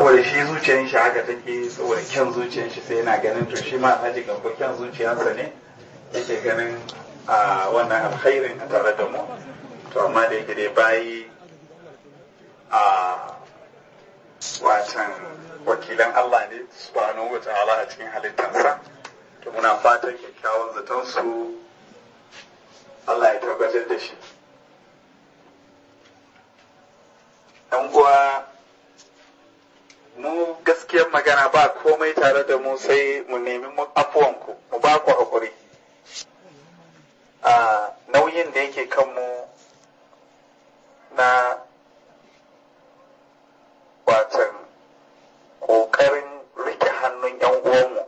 saboda shi zuciyar shi haka take saboda kyan zuciyar shi sai yana ganin to shi ma alhaji gambo kyan zuciyarsa ne yake ganin a wannan alkhairin a tare da mu to amma da yake dai bayi a watan wakilan Allah ne subhanahu wa ta'ala a cikin halittarsa to muna fatan kyakkyawan zaton su Allah ya tabbatar da shi ɗan uwa mu gaskiyar magana ba komai tare da mu sai mu nemi afuwanku mu ba ku haƙuri a nauyin da yake kanmu na watan ƙoƙarin rike hannun 'yan uwanmu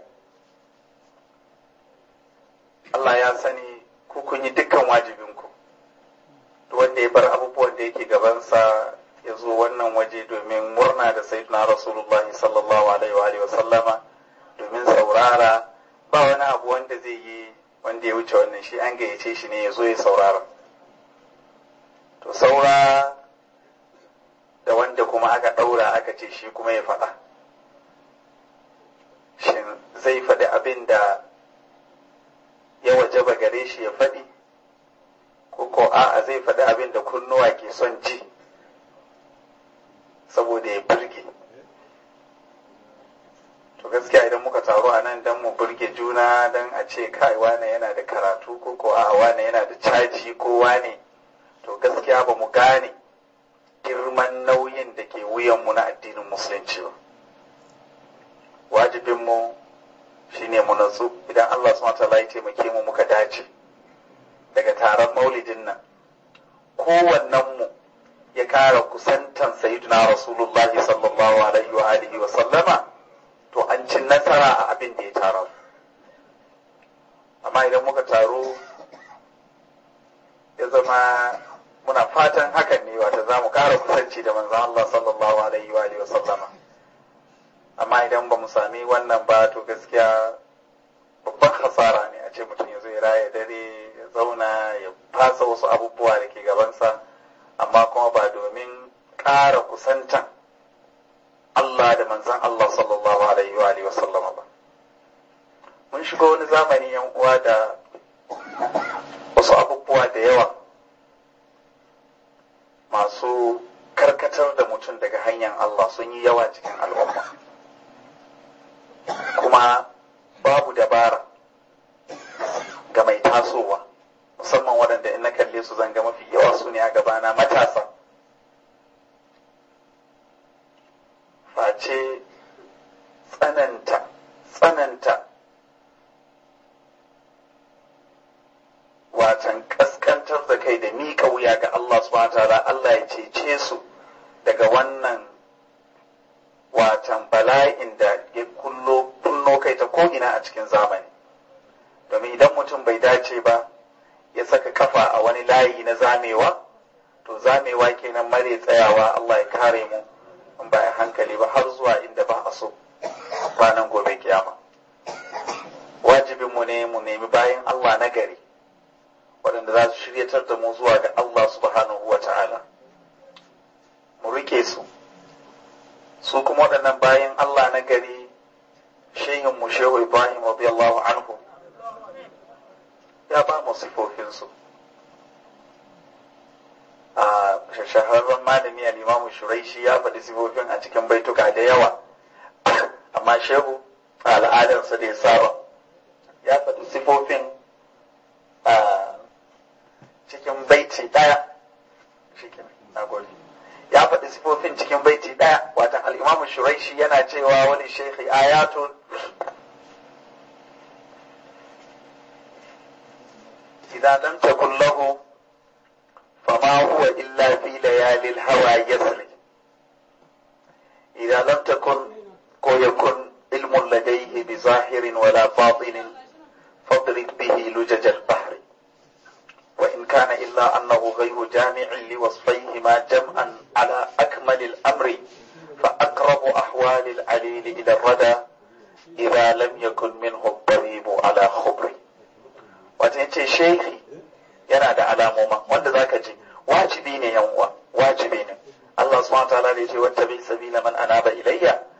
Allah ya sani ku kun yi dukkan wajibinku wanda ya bar abubuwan da yake gabansa ya zo wannan waje domin murna da sayyidina rasulullah sallallahu alaihi wa sallama domin saurara ba wani abu wanda zai yi wanda ya wuce wannan shi an gayyace shi ne ya zo ya saurara to saura da wanda kuma aka ɗaura aka ce shi kuma ya faɗa shin zai faɗi abin da ya wajaba gare shi ya faɗi ko ko a'a zai faɗi abin da kunnuwa ke son ji saboda ya burge to gaskiya idan muka taru a nan don mu burge juna don a ce kai wane yana da karatu ko ko a wane yana da caji ko wane to gaskiya ba mu gane girman nauyin da ke wuyanmu na addinin musulunci ba wajibinmu shine mu natsu idan Allah subhanahu wa ya taimake mu muka dace daga taron maulidin nan kowannen mu ya kara kusantan sayyidina rasulullahi sallallahu alaihi wa alihi wa sallama to an ci nasara a abin da ya tara amma idan muka taro ya zama muna fatan hakan ne wata za mu kara kusanci da manzon Allah sallallahu alaihi wa alihi wa sallama amma idan ba mu sami wannan ba to gaskiya babban hasara ne a ce mutum ya zo ya raya dare ya zauna ya fasa wasu abubuwa da ke gabansa amma kuma ba domin ƙara kusantan Allah da manzan Allah sallallahu alaihi wa alihi sallama ba mun shiga wani zamani yan uwa da wasu abubuwa da yawa masu karkatar da mutum daga hanyar Allah sun yi yawa cikin al'umma kuma babu dabara ga mai tasowa musamman waɗanda in na kalle su zanga mafi yawa su ne a gabana matasa face tsananta tsananta watan kaskantar da kai da miƙa wuya ga Allah subhanahu ta'ala Allah ya cece su daga wannan watan bala'in da ya kullo kunno kai ta ko'ina a cikin zamani domin idan mutum bai dace ba ya saka kafa a wani layi na zamewa to zamewa kenan mare tsayawa Allah ya kare mu in ba a hankali ba har zuwa inda ba a so ranar gobe kiyama wajibinmu ne mu nemi bayan Allah na gari waɗanda za su shiryatar da mu zuwa ga Allah subhanahu wa ta'ala mu rike su su kuma waɗannan bayan Allah na gari shehin mu shehu Ibrahim radiyallahu anhu ya ba mu sifofinsu a shahararren malami al-imamu shuraishi ya faɗi sifofin a cikin baituka da yawa amma shehu a al'adarsa da ya saba ya faɗi sifofin a cikin baiti ɗaya na gode ya faɗi sifofin cikin baiti ɗaya watan al'imamu shuraishi yana cewa wani shekhi ayatun إذا لم تكن له فما هو إلا في ليالي الهوى يسري إذا لم تكن كو يكن علم لديه بظاهر ولا باطن فاضرب به لجج البحر وإن كان إلا أنه غير جامع لوصفيهما جمعا على أكمل الأمر فأقرب أحوال العليل إلى الردى إذا لم يكن منه الطبيب على خبر wata ce shehi yana da alamoma wanda zaka ji wajibi ne yan uwa wajibi ne Allah subhanahu wataala da yace wata bi sabila man anaba ilayya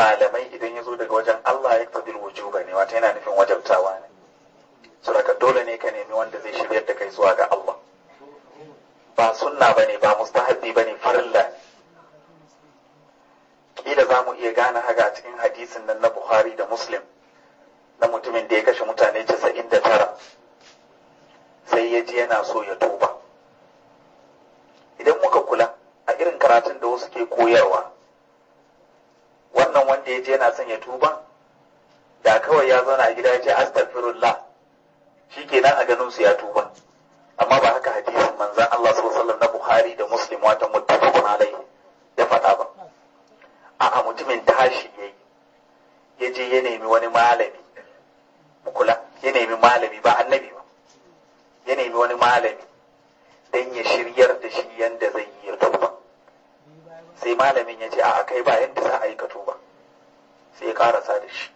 malamai idan ya zo daga wajen Allah ya tabil wujuba ne wata yana nufin wajabtawa ne saboda dole ne ka nemi wanda zai shiryar da kai zuwa ga Allah ba sunna bane ba mustahabbi bane farilla kila za mu iya gane haka a cikin hadisin nan na Bukhari da Muslim na mutumin da ya kashe mutane 99 sai ya ji yana so ya tuba idan muka kula a irin karatun da wasu ke koyarwa wannan wanda ya je yana son ya tuba da kawai ya zauna a gida ya ce astaghfirullah shikenan a ganin su ya tuba amma ba haka hadisin manzon Allah sallallahu alaihi wasallam na Bukhari da Muslim wata muttafaqun alaihi ya faɗa ba a'a mutumin tashi yayi ya je ya nemi wani malami mu kula ya nemi malami ba annabi ba ya nemi wani malami dan ya shiryar da shi yanda zai yi ya tuba sai malamin ya ce a kai ba yadda za a yi ka tuba sai ya karasa da shi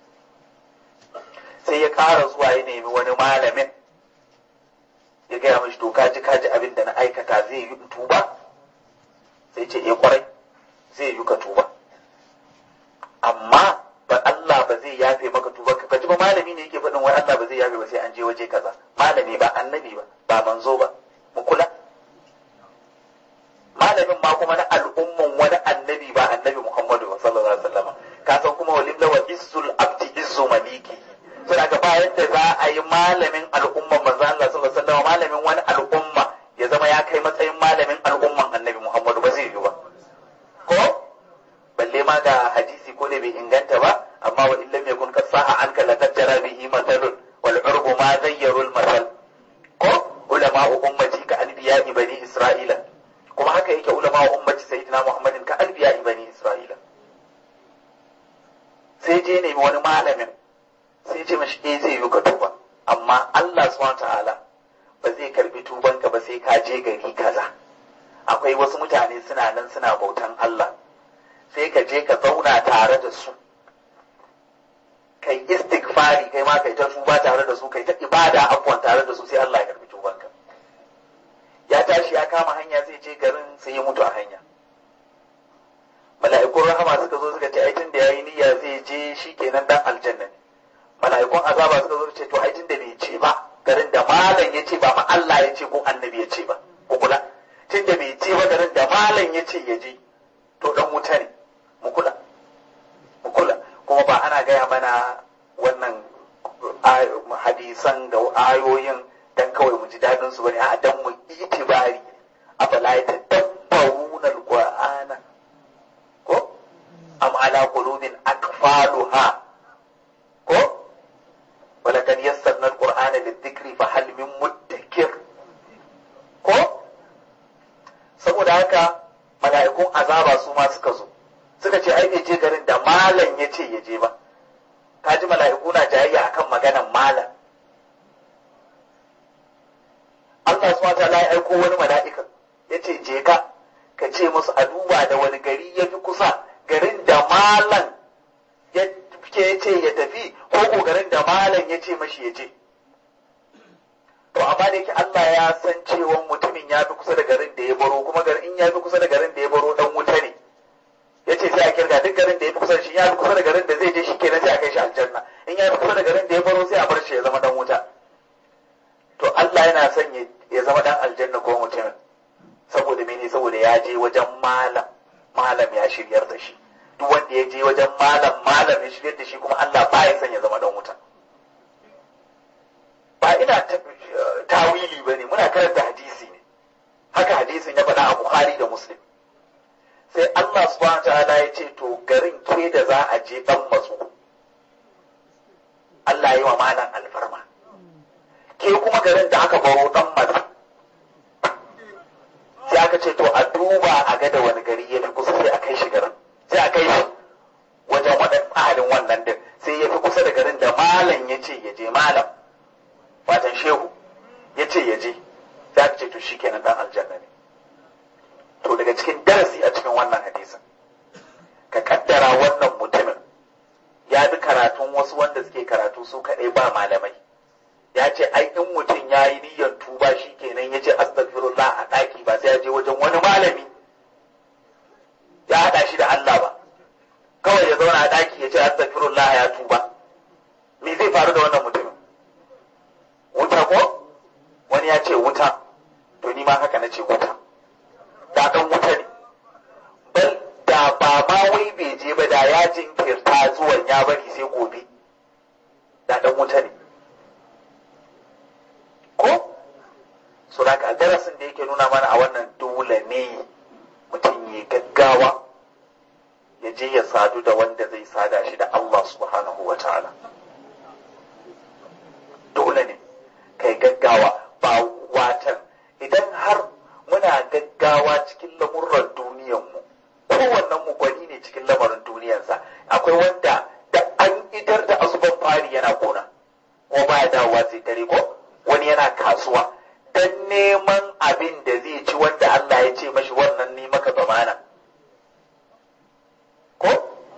sai ya kara zuwa ya nemi wani malamin ya gaya mashi to kaji kaji abin da na aikata zai yi tuba sai ce eh kwarai zai yi ka tuba amma ba Allah ba zai yafe maka tuba ka ji ba malami ne yake faɗin wai Allah ba zai yafe ba sai an je waje kaza malami ba annabi ba ba manzo ba mu kula malamin ma kuma na al'umman wani annabi ba annabi Muhammadu sallallahu alaihi wasallam ka san kuma walilla wa izzul abdi izzu maliki sai ga ba yadda za a yi malamin al'umman manzo Allah sallallahu alaihi wasallam malamin wani al'umma ya zama ya kai matsayin malamin al'umman annabi Muhammadu ba zai yi ba ko balle ma ga hadisi ko da bai inganta ba amma wa illam yakun kasaha anka la tajra bihi masalun wal urbu ma zayyaru al masal ko ulama ummati ka anbiya'i bani isra'ila kuma haka yake ulama wa ummati sayyidina muhammadin ka anbiya bani isra'ila sai je nemi wani malamin sai ce mashi eh zai yi ka tuba amma Allah subhanahu ta'ala ba zai karbi tubanka ba sai ka je gari kaza akwai wasu mutane suna nan suna bautan Allah sai ka je ka zauna tare da su kai istighfari kai ma kai ta tuba tare da su kai ta ibada abuwan tare da su sai Allah ya karbi tubanka ya tashi ya kama hanya zai je garin sai ya mutu a hanya mala'ikun rahama suka zo suka ce ai tun da yayi niyya zai je shikenan dan aljanna ne mala'ikun azaba suka zo su ce to ai tun da bai ce ba garin da malam ya ce ba ma Allah ya ce ko annabi ya ce ba ku kula tun da bai ce ba garin da malam ya ce ya je to dan wuta ne mu kula mu kula kuma ba ana gaya mana wannan hadisan da ayoyin dan kawai mu ji dadin su bane a dan mu itibari afala yatadabbaruna alqur'ana ko am ala qulubin akfaluha ko wala kan yassarna alqur'ana lidhikri fa hal min muddakir ko saboda haka mala'ikun azaba su ma suka zo suka ce ai bai je garin da malam ya ce ya je ba kaji mala'iku na jayayya akan maganan malam Allah subhanahu wataala ya aiko wani mala'ika ya ce je ka ka ce musu a duba da wani gari ya fi kusa garin da malam ya ce ya tafi ko ko garin da malam ya ce mashi ya je to amma da yake Allah ya san cewa mutumin ya fi kusa da garin da ya baro kuma garin in ya fi kusa da garin da ya baro dan wuta ne ya ce sai a kirga duk garin da ya fi kusa da shi ya fi kusa da garin da zai je shi kenan sai a kai shi aljanna in ya fi kusa da garin da ya baro sai a bar shi ya zama dan wuta to Allah yana son ya zama dan aljanna ko mutumin saboda mene saboda ya je wajen malam malam ya shiryar da shi duk wanda ya je wajen malam malam ya shiryar da shi kuma Allah ba ya son ya zama dan wuta ba ina tawili bane muna karanta hadisi ne haka hadisin ya faɗa a Bukhari da Muslim sai Allah subhanahu ta'ala ya ce to garin ke da za a je dan matsu Allah yi wa malam alfarma ke kuma garin da aka baro dan matsu sai aka ce to a duba a ga da wani gari ya fi kusa sai a kai shi garin sai a kai shi wajen waɗan ahalin wannan din sai ya fi kusa da garin da malam ya ce ya je malam watan shehu ya ce ya je sai aka ce to shi kenan dan aljanna ne to daga cikin darasi a cikin wannan hadisin ka kaddara wannan mutumin ya bi karatun wasu wanda suke karatu su kaɗai ba malamai ya ce ai in mutum ya yi niyyar tuba shi kenan ya ce astagfirullah a ɗaki ba sai ya je wajen wani malami ya haɗa shi da Allah ba kawai ya zauna ya ce astaghfirullah ya tuba me zai faru da wannan mutumin wuta ko wani ya ce wuta to ni ma haka na ce wuta da dan wuta ne bal da ba ma wai bai je ba da ya jinkirta zuwan ya bari sai gobe da dan wuta ne ko so da ka darasin da yake nuna mana a wannan dole ne mutum ya gaggawa ya je ya sadu da wanda zai sada shi da Allah subhanahu wa ta'ala dole ne kai gaggawa ba watan idan har muna gaggawa cikin lamurran duniyanmu kowannen mu gwani ne cikin lamarin duniyarsa akwai wanda da an idar da asuban fari yana kona ko baya dawowa sai dare ko wani yana kasuwa dan neman abin da zai ci wanda Allah ya ce mashi wannan ne maka zamana ko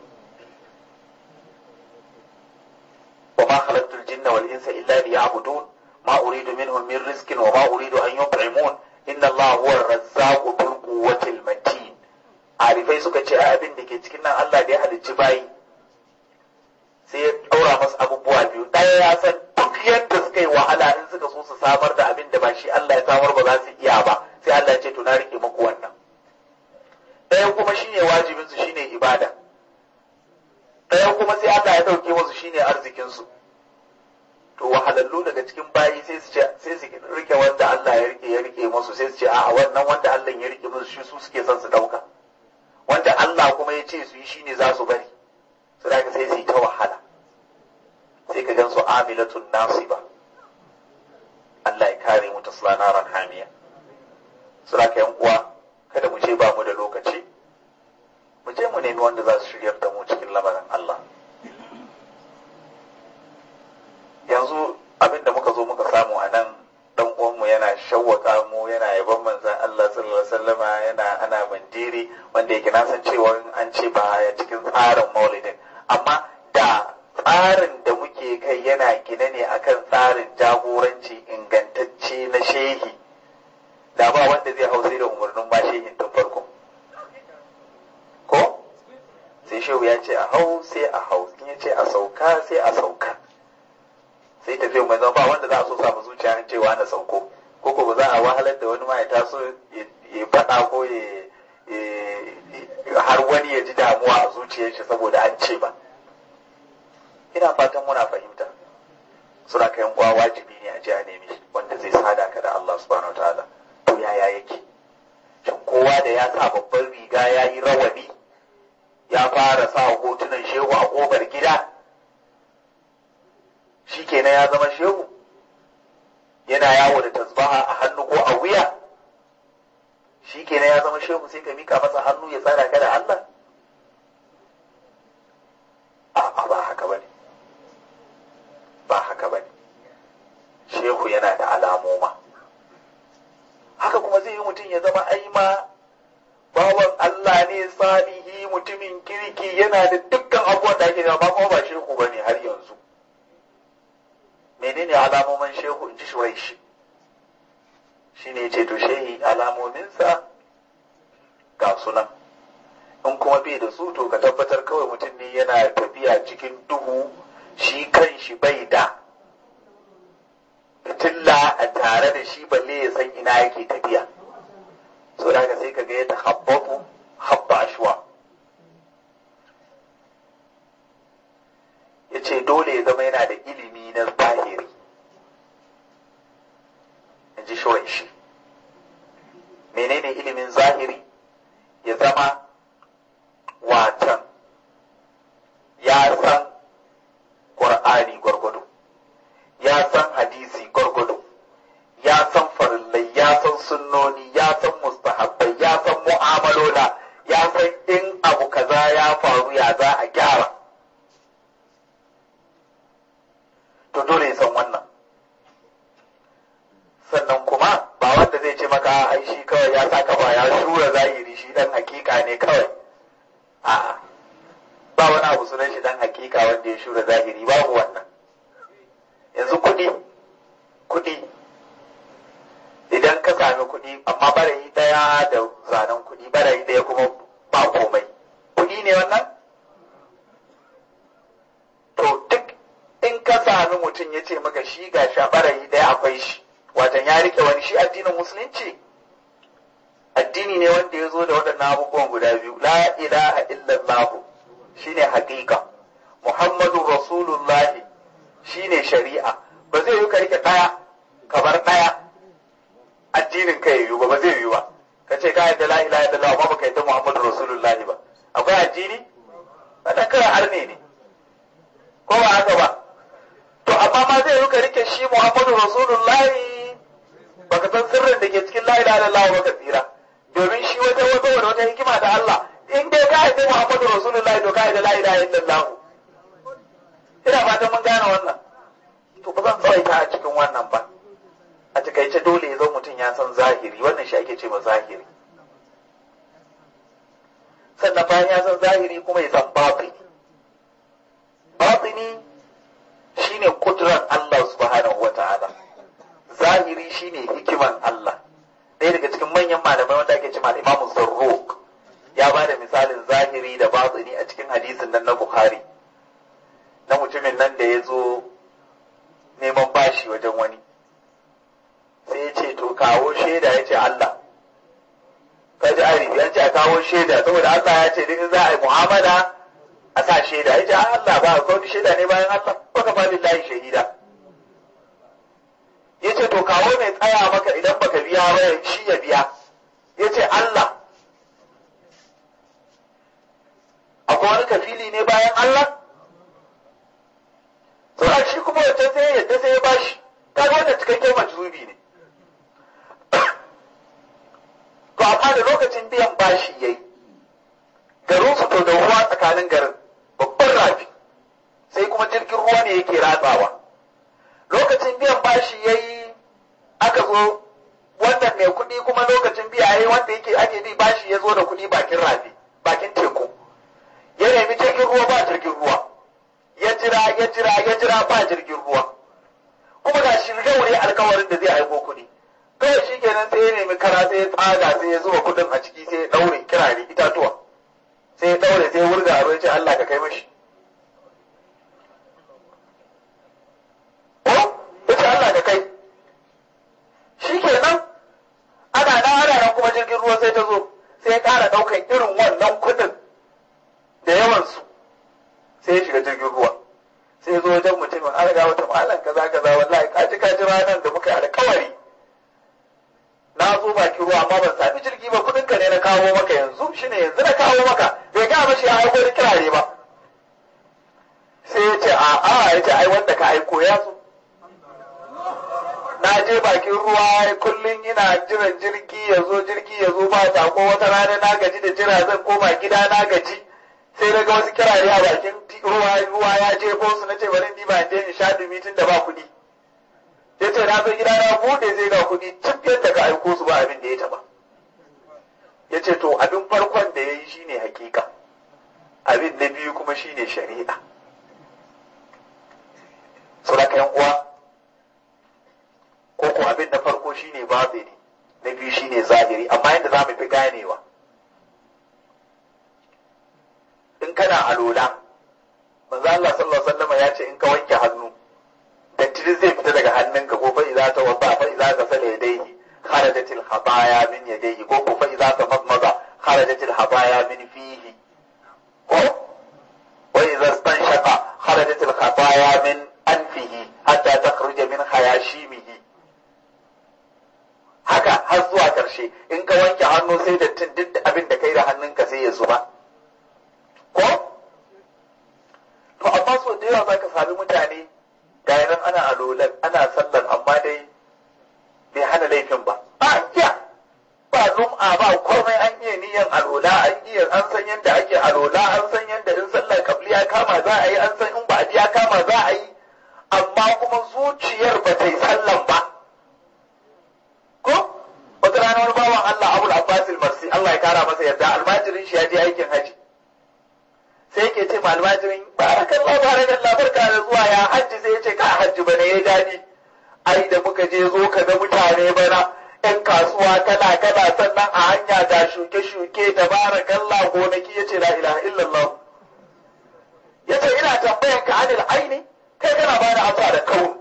wa ma khalaqtul jinna wal insa illa liya'budun ma uridu minhum min rizqin wa ma uridu an yut'imun inna Allah huwa ar-razzaqu bil quwwatil matin arifai suka ce abin da ke cikin nan Allah da ya halicci bayi sai ya ɗaura masu abubuwa biyu ɗaya ya san duk yadda suka yi wahala in suka so su samar da abin da ba shi Allah ya samar ba za su iya ba sai Allah ya ce to na rike muku wannan ɗaya kuma shine wajibin su shine ibada ɗaya kuma sai Allah ya ɗauke musu shine arzikin su to wahalallu daga cikin bayi sai su ce sai su rike wanda Allah ya rike ya rike musu sai su ce a'a wannan wanda Allah ya rike musu shi su suke son su ɗauka wanda Allah kuma ya ce su yi shine za su bari su da sai su yi ta wahala sai ka gan su amilatun nasiba Allah ya kare mu ta naran hamiya su da yan uwa kada mu ce ba mu da lokaci mu je mu nemi wanda za su shiryar da mu cikin lamarin Allah yanzu abin da muka zo muka samu a nan dan uwanmu yana shawwaka mu yana yaban manzan Allah sallallahu alaihi wasallama yana ana mandiri wanda yake na san cewa an ce ba ya cikin tsarin maulidin amma da tsarin da muke kai yana gine ne akan tsarin jagoranci ingantacce na shehi da ba wanda zai hau sai da umarnin ma shehin tun farko ko sai shehu ya ce a hau sai a hau in ya ce a sauka sai a sauka sai tafiya mai zama ba wanda za a so samu zuciya cewa na sauko ko ko ba za a wahalar da wani ma ya taso ya faɗa ko ya har wani ya ji damuwa a zuciyar shi saboda an ce ba ina fatan muna fahimta suna kayan uwa wajibi ne a ji a nemi wanda zai sada ka da Allah subhanahu wataala to yaya yake shin kowa da ya sa babban riga ya yi rawani ya fara sa hotunan shehu a ƙofar gida shi kenan ya zama shehu yana yawo da tasbaha a hannu ko a wuya shi kenan ya zama shehu sai ka mika masa hannu ya tsara ka da Allah a ba haka bane ba haka bane shehu yana da alamoma haka kuma zai yi mutum ya zama aima bawan Allah ne salihi mutumin kirki yana da dukkan abubuwan da ake ba kuma ba shehu bane har yanzu menene alamomin shehu in ji shuraishi shi ne ce to shehi alamominsa ga sunan in kuma bai da su to ka tabbatar kawai mutum ne yana tafiya cikin duhu shi kan shi bai da fitilla a tare da shi balle ya san ina yake tafiya so da sai ka ga ya tahabbabu habba ashwa ya ce dole ya zama yana da ilimi na zahiri in ji shi menene ilimin zahiri ya zama watan ya san ƙur'ani gwargwado ya san hadisi gwargwado ya san farillai ya san sunnoni ya san mustahabbai ya san mu'amalola ya san in abu kaza ya faru ya za a gyara to dole ya san wannan sannan kuma ba wanda zai ce maka ai shi kawai ya saka ba ya shura zahiri shi dan hakika ne kawai a'a ba wani abu sunan shi dan hakika wanda ya shura zahiri babu wannan yanzu kuɗi kuɗi idan ka sami kuɗi amma barayi ɗaya da zanen kuɗi barayi ɗaya kuma ba komai kuɗi ne wannan sami mutum ya ce maka shi ga shabarayi ɗaya akwai shi watan ya rike wani shi addinin musulunci addini ne wanda ya zo da waɗannan abubuwan guda biyu la ilaha illallah shine haƙiƙa muhammadu rasulullahi shine shari'a ba zai yi ka rike ɗaya ka bar ɗaya addinin ka yiwu ba ba zai yiwu ba ka ce ka yadda la ilaha illallah amma baka yadda muhammadu rasulullahi ba akwai addini wannan kawai arne ne ko ba haka ba to amma ma zai yi ka rike shi muhammadu rasulullahi baka san sirrin da ke cikin la ilaha illallah ba ka tsira domin shi wata wata wata hikima da Allah in dai ka yadda muhammadu rasulullahi to ka yadda la ilaha illallah ina fatan mun gane wannan to ba zan tsawaita a cikin wannan ba a takaice dole ya zo mutum ya san zahiri wannan shi ake ce ma zahiri sannan bayan ya san zahiri kuma ya san batini batini shine kudran Allah subhanahu wa ta'ala zahiri shine hikiman Allah ɗaya daga cikin manyan malamai wanda ake ce imamu zarruq ya ba da misalin zahiri da batini a cikin hadisin nan na bukhari na mutumin nan da ya zo neman bashi wajen wani sai ya ce to kawo shaida ya ce Allah ka ji arifi an ce a kawo shaida saboda Allah ya ce in za a yi mu'amala a sa shaida ya ce Allah ba ka wani shaida ne bayan Allah ba ka fadi layi shahida ya ce to kawo mai tsaya maka idan baka biya ba shi ya biya ya ce Allah akwai wani kafili ne bayan Allah to shi kuma wancan sai ya yadda sai ya bashi kaga wannan cikakken majzubi ne to amma da lokacin biyan bashi yayi garin su to da ruwa tsakanin garin babban rafi sai kuma jirgin ruwa ne yake ratsawa lokacin biyan bashi yayi aka zo wannan mai kuɗi kuma lokacin biya yayi wanda yake ake bi bashi ya zo da kuɗi bakin rafi bakin teku ya nemi jirgin ruwa ba jirgin ruwa ya jira ya jira ya jira ba jirgin ruwa kuma ga shi wuri alkawarin da zai aiko kuɗi kawai shi kenan sai ya nemi kara sai ya tsaga sai ya zuba kuɗin a ciki sai ya ɗaure kirare itatuwa sai ya ɗaure sai ya wurga a ya ce Allah ka kai mashi ko ya ce Allah ka kai shi kenan ana nan ana nan kuma jirgin ruwa sai ta zo sai ya ƙara ɗaukan irin wannan kuɗin da yawansu sai ya shiga jirgin ruwa sai ya zo wajen mutumin an riga wata malam kaza kaza wallahi kaji kaji ranar da muka yi alkawari na zo bakin ruwa amma ban sami jirgi ba kudin ka ne na kawo maka yanzu shine yanzu na kawo maka bai ga mashi ya aiko da kirare ba sai ya ce a a ya ce ai wanda ka aiko ya zo na je bakin ruwa kullum ina jiran jirgi ya zo jirgi ya zo ba sako wata rana na gaji da jira zan koma gida na gaji sai na ga wasu kirare a bakin ruwa ruwa ya jefo su na ce bari ni ba je in sha dumi tun da ba kuɗi ya ce na zo gida na bude zai ga kuɗi cif yadda ka aiko su ba abin da ya taba ya ce to abin farkon da ya yi shine hakika abin na biyu kuma shine shari'a suraka yan uwa ko ko abin na farko shine batini na biyu shine zahiri amma yadda za mu fi ganewa in kana alola manzo Allah sallallahu alaihi wasallam ya ce in ka wanke hannu datti zai fita daga hannunka ko fa idza ta wasa fa idza ka sala yadayhi kharajat al khataya min yadayhi ko ko fa idza ta madmada kharajat al khataya min fihi ko wa idza stanshaqa kharajat al khataya min anfihi hatta takhruja min khayashimihi haka har zuwa karshe in ka wanke hannu sai dattin duk abin da kai da hannunka sai ya zuba ko to amma so da yawa zaka sami mutane ga nan ana alolan ana sallan amma dai bai hana laifin ba ba iya ba lum'a ba komai an iya niyan alola an iya an san yadda ake alola an san yadda in sallar kabli ya kama za a yi an san in ba ya kama za a yi amma kuma zuciyar ba ta yi sallan ba ko wata rana wani bawan Allah Abul Abbas marsi Allah ya kara masa yarda almajirin shi ya je aikin haji sai yake ce ma almajirin barakallah barakallah barka da zuwa ya hajji sai ya ce ka hajji bane ya dadi ai da muka je zo ka ga mutane bana yan kasuwa kala kala sannan a hanya ga shuke shuke da barakallah gonaki yace la ilaha illallah yace ina tambayan ka anil aini kai kana ba da amsa da kawo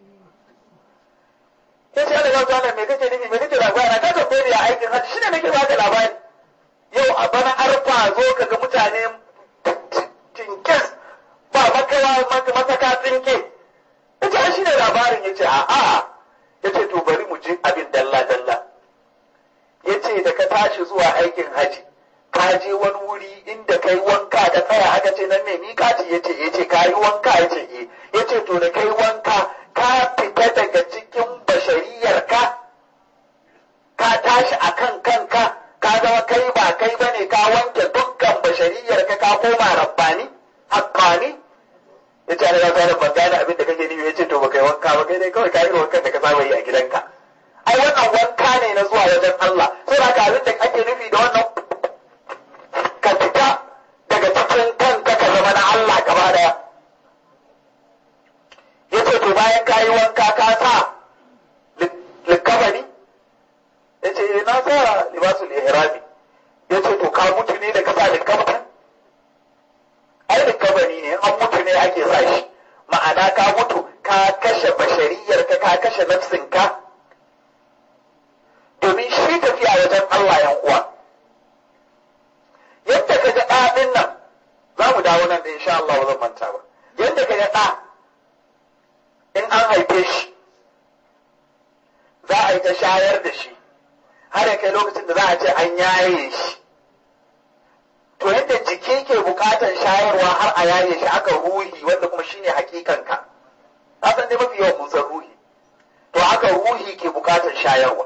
ya ce Allah gauta wannan me kake nufi me kake labari na ka tambaye ni a aikin hajji shine nake baka labari yau a bana arfa zo ka ga mutane tinkes ba makawa masaka tsinke ya ce shi ne labarin ya ce a'a ya ce to bari mu je abin dalla dalla ya ce da ka tashi zuwa aikin haji ka je wani wuri inda kai wanka ka tsaya aka ce nan ne miƙaci ya ce ya ce ka yi wanka ya ce eh ya ce to da kai wanka ka fita daga cikin bashariyar ka ka tashi a kan kanka ka zama kai ba kai ba ne ka wanke dukkan bashariyar ka ka koma rabbani haqqani ya ce ana zaka ban gane abin da kake nufi ya ce to ba kai wanka ba kai dai kawai ka yi wankan da ka saba yi a gidanka ai wannan wanka ne na zuwa wajen Allah sai da abin da ake nufi da wannan ka fita daga cikin kanka ka zama na Allah gaba daya ya ce to bayan ka yi wanka ka sa likabani ya ce na sa libasul ihrami ya ce to ka mutu ne da ka sa likabani ai likabani ne an mutu ne ake sa shi ma'ana ka mutu ka kashe bashariyar ka ka kashe nafsin ka domin shi tafiya wajen Allah yan uwa yadda ka ga ɗaɗin nan za mu dawo nan da insha Allah ba zan manta ba yadda ka ga ɗa in an haife shi za a yi ta shayar da shi har ya kai lokacin da za a ce an yaye shi to yadda jiki ke bukatar shayarwa har a yaye shi aka ruhi wanda kuma shine hakikanka ka san dai mafi yawan mun san ruhi to aka ruhi ke bukatar shayarwa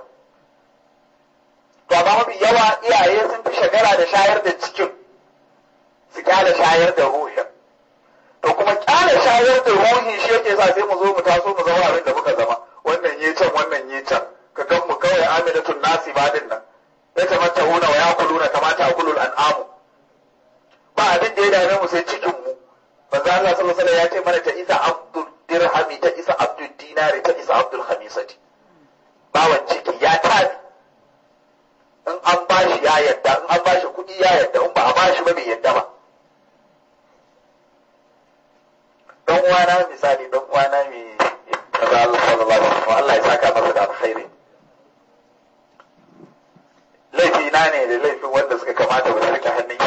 to amma mafi yawa iyaye sun fi shagara da shayar da cikin su kyale shayar da ruhin to kuma kyale shayar da ruhi shi yake sa sai mu zo mu taso mu zama abin da muka zama wannan yi can wannan yi can ka gan mu kawai amilatun nasi badin nan ya tamatta huna wa yakuluna kamata akulul an'amu ba abin da ya dame mu sai cikin mu manzo Allah sallallahu alaihi ya ce mana ta isa abdul dirhami ta isa abdul dinari ta isa abdul khamisati bawan ciki ya tabi in an bashi ya yadda in an bashi kuɗi ya yadda in ba a bashi ba bai yadda ba dan uwana misali dan uwana mai kaza Allah sallallahu alaihi wasallam Allah ya saka masa da alkhairi laifi na ne da laifin wanda suka kamata ba su rike hannun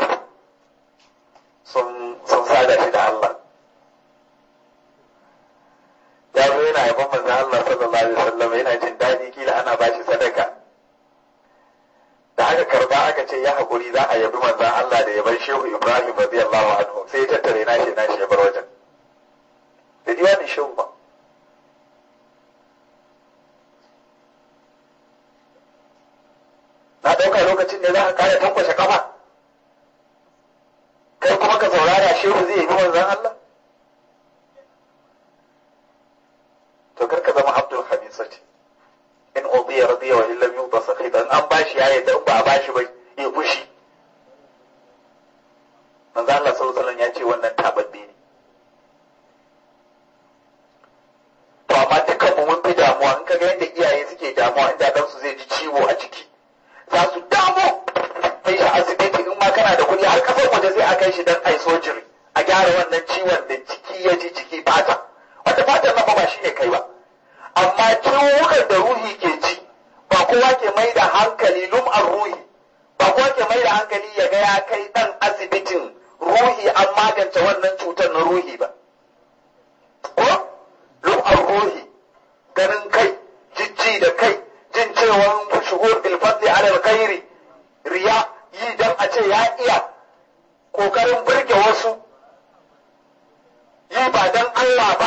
sun sun sada shi da Allah ya zo yana yaban manzon Allah sallallahu alaihi wasallam yana jin daɗi kila ana bashi sadaka da aka karba aka ce ya haƙuri za a yabi manzon Allah da yaban Shehu Ibrahim radiyallahu anhu sai ya tattare nashi nashi ya bar wajen da diwanin Shehu ba na ɗauka lokacin ne za ka kare tankwashe kafa kai kuma ka saurara shehu zai yi manzan Allah to kar ka zama abdul hamisati in udiya radiya wa illam yuta sakhita in an bashi ya yadda in ba a bashi ba ya fushi manzan Allah sallallahu alaihi ya ce wannan tababbe ne to amma dukkan mu mun fi damuwa in kaga yadda iyaye suke damuwa inda dan su zai ji ciwo a jiki za su damu kai shi asibiti in ma kana da kuɗi har kasar waje sai a kai shi don ai sojiri a gyara wannan ciwon da jiki ya ji jiki fata wanda fatan nan ba shi ne kai ba amma ciwukan da ruhi ke ci ba kowa ke mai da hankali lum'ar ruhi ba kowa ke mai da hankali ya ga ya kai ɗan asibitin ruhi an magance wannan cutar na ruhi ba ko lum'ar ruhi ganin kai jijji da kai jin cewa shuhur bil fadli ala alkhairi riya yi dan a ce ya iya kokarin burge wasu yi ba dan Allah ba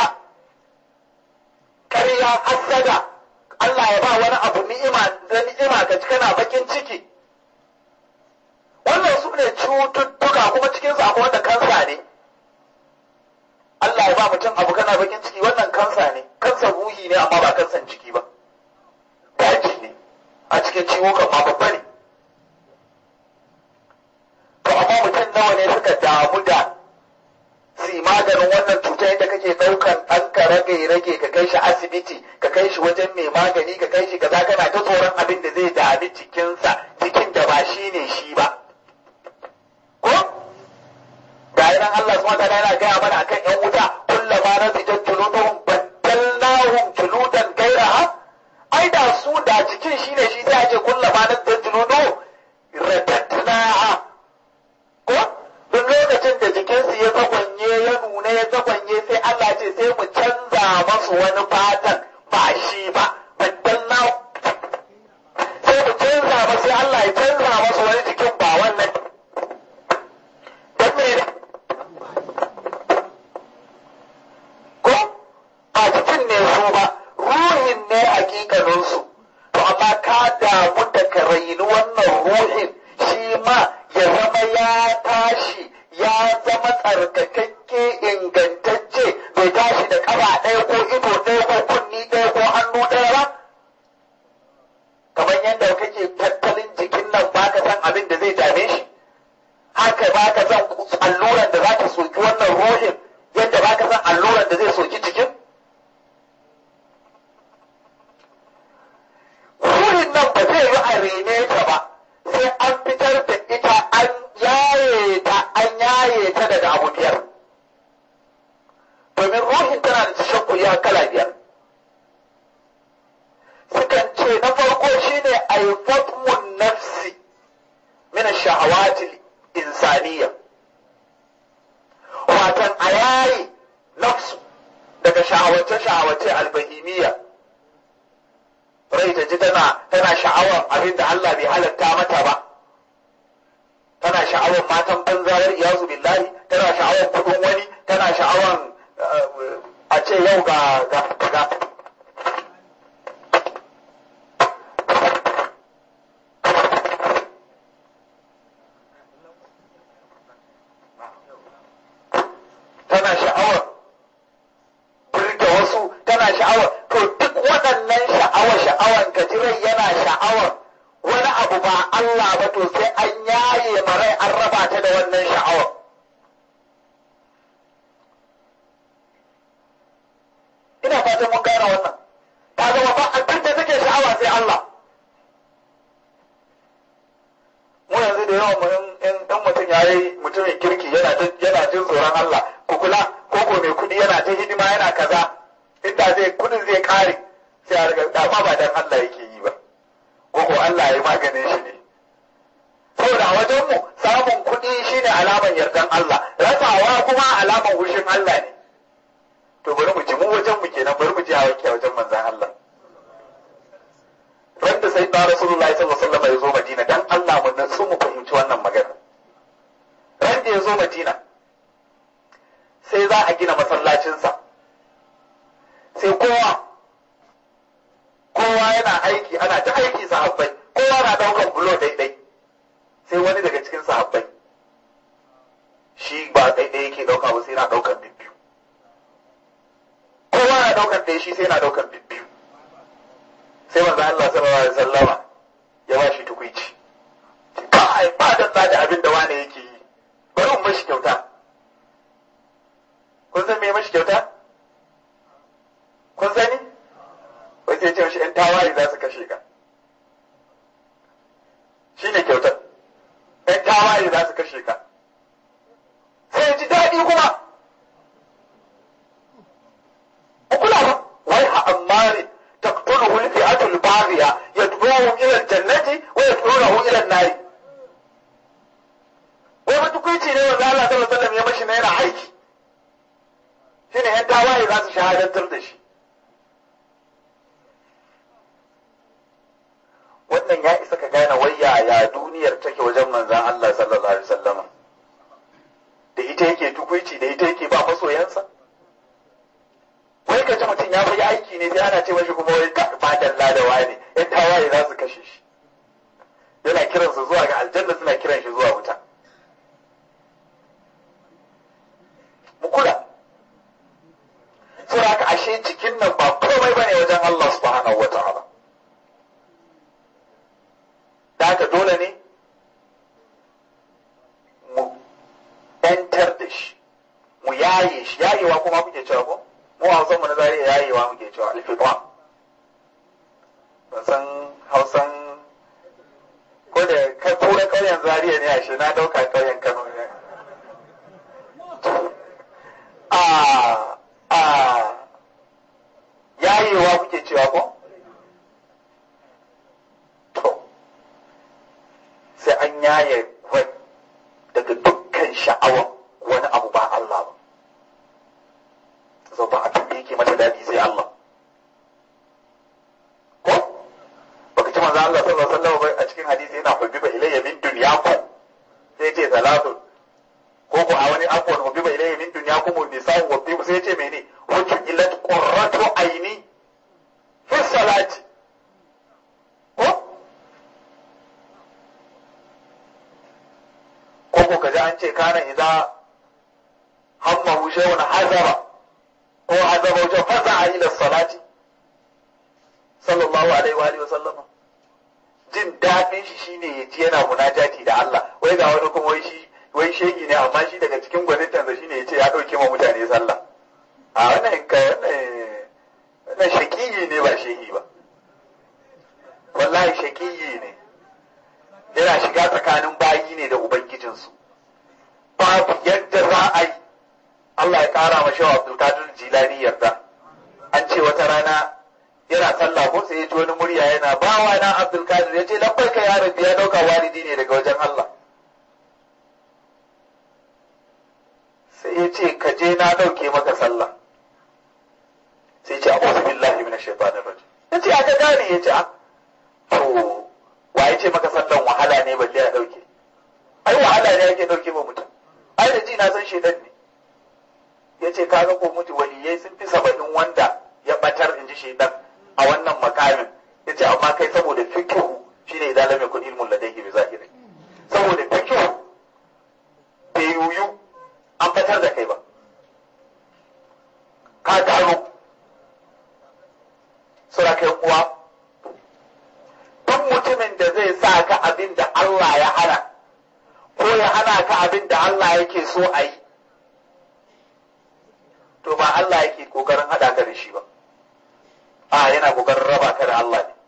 ƙarya hasada Allah ya ba wani abu ni'ima da ni'ima ka kana bakin ciki wannan su ne cututtuka kuma cikin su akwai wanda kansa ne Allah ya ba mutum abu kana bakin ciki wannan kansa ne kansa ruhi ne amma ba kansan ciki ba daji ne a cikin ciwukan ma babba ne to amma mutum nawa ne suka damu da su maganin wannan cuta yadda kake ɗaukan ɗan ka rage rage ka kai shi asibiti ka kai shi wajen mai magani ka kai shi kaza kana ta tsoron abin da zai dami jikinsa jikin da ba shi ne shi ba ko ga nan Allah subhanahu wa ta'ala yana gaya mana akan yan wuta kullama nazijat da jikinsu ya zagwanye ya nuna ya zagwanye sai Allah ce sai mu canza masu wani fatan ba shi ba baddan na sai mu canza ba sai Allah ya canza masu wani jikin ba wannan don me ko a jikin ne su ba ruhin ne hakikaninsu to amma ka damu da ka raini wannan ruhin shi ma ya zama ya tashi ya zama tsarkakakke ingantacce bai tashi da ƙafa ɗaya ko ido ɗaya ko kunni ɗaya ko hannu ɗaya ba kamar yadda kake tattalin jikin nan baka san abin da zai dame shi haka baka san alluran da za ta soki wannan ruhin yadda baka san alluran da zai soki jikin ruhin nan ba zai yi a rene ta ba sai an fitar da ita an yaye ta an yaye ta daga abu biyar domin ruhin tana da tashakkuli a kala biyar sukan ce na farko shine aifatmun nafsi min shahawati insaniya watan a yayi nafsu daga shahawace-shahawace albahimiyya rai ta ji tana tana sha'awar abin da Allah bai halatta mata ba tana sha'awar matan banzayar iyazu billahi tana sha'awar kudin wani tana sha'awar a ce yau ga ga ga tana sha'awar burge wasu tana sha'awar to duk waɗannan sha'awar sha'awar gajirai yana sha'awar wani abu ba Allah ba to sai an yaye marai an raba ta da wannan sha'awar ina fatan mun gane wannan ta zama ba abin da take sha'awa sai Allah mu yanzu da yawan mu in mutum ya yi mutumin kirki yana yana jin tsoron Allah ku kula ko ko mai kudi yana ta hidima yana kaza inda zai kudin zai kare sai a riga dama ba dan Allah yake yi ba ko ko Allah ya maganin shi ne saboda a wajen mu samun kudi shine alaman yardan Allah rasawa kuma alaman hushin Allah ne to bari mu ji mu wajen mu kenan bari mu ji a wajen manzon Allah wanda sai da Rasulullahi sallallahu alaihi wasallam ya zo Madina dan Allah mu nasu mu fahimci wannan magana ran da ya zo Madina sai za a gina masallacinsa sai kowa kowa yana aiki ana ta aiki sahabbai kowa na daukan bulo daidai sai wani daga cikin sahabbai shi ba daidai yake dauka ba sai na daukan bibbiyu kowa na daukan ɗaya shi sai na daukan bibbiyu sai manzo Allah sallallahu alaihi wasallama ya ba shi tukuici kai ba da da abin da wani yake yi bari mu mashi kyauta kun san me mashi kyauta kun sani wai sai ce mashi ‘yan tawaye za su kashe ka shi ne kyautar ‘yan tawaye za su kashe ka sai ji daɗi kuma kula ba wai ha ammari taqtuluhu al-fi'atu al-baghiya yad'uhum ila al-jannati wa yad'unahu ila an-nar wai mutukuici ne wanda Allah sallallahu alaihi wasallam ya mashi na yana aiki shine ‘yan tawaye za su shahadantar da shi wannan ya isa ka gane wai yaya duniyar take wajen manzan Allah sallallahu alaihi wasallama da ita yake tukuici da ita yake ba masoyansa wai ka ji mutum ya fi aiki ne sai ana ce mashi kuma wai ba dalla da wani yan tawaye za su kashe shi yana kiransu zuwa ga aljanna suna kiran shi zuwa wuta mu kula saboda haka ashe jikin nan ba komai bane wajen Allah subhanahu wataala da haka dole ne mu ‘yantar da shi mu yaye shi yayewa kuma muke cewa ko mu hausan mu na zariya yayewa muke cewa alfitwa ban san hausan ko da kai tura ƙauyen zariya ne ashe na ɗauka ƙauyen kano ne a a yayewa kuke cewa ko sai an yaye rai daga dukkan sha'awa wani mata daɗi sai Allah ko baka ci manzo Allah sallallahu alaihi wasallam a cikin hadisi yana hubbiba ilayya min dunyakum sai ce salatu ko ko a wani afwan hubbiba ilayya min dunyakum nisa'u wa tibu sai ce mene wajhu illat qurratu aini fi salati ko ko ko kaji an ce kana idza hammahu shay'un hazara ko hazara wajen fasa'a ila salati sallallahu alaihi wa alihi wa sallama jin daɗin shi shine ya ji yana munajati da Allah wai ga wani kuma wai shi wai shegi ne amma shi daga cikin gwanintansa shine ya ce ya ɗauke ma mutane sallah a wannan ka wannan shakiyi ne ba shehi ba wallahi shakiyi ne yana shiga tsakanin bayi ne da ubangijinsu babu yadda za a yi Allah ya ƙara ma shawa Abdulkadir Jilani yarda an ce wata rana yana sallah ko sai ya ji wani murya yana bawa na Abdulkadir ya ce labbai ka ya rabbi ya dauka walidi ne daga wajen Allah sai ya ce ka je na dauke maka sallah sai ya ce a'udhu billahi minash shaitanir rajim ya ce aka gane ya ce a to wa ya ce maka sallan wahala ne balle ya dauke ai wahala ne yake dauke ba mutum ai da ji na san shedan ne ya ce kaga ko mutu waliyai sun fi saba'in wanda ya batar in ji shedan a wannan makamin ya ce amma kai saboda fikihu shine idan lam yakun ilmun ladayhi bi zahiri saboda fikihu bai yuyu an batar da kai ba ka gano sura kai uwa duk mutumin da zai sa ka abin da Allah ya hana ko ya hana ka abin da Allah yake so a yi to ba Allah yake kokarin haɗa ka da shi ba a yana kokarin raba ka da Allah ne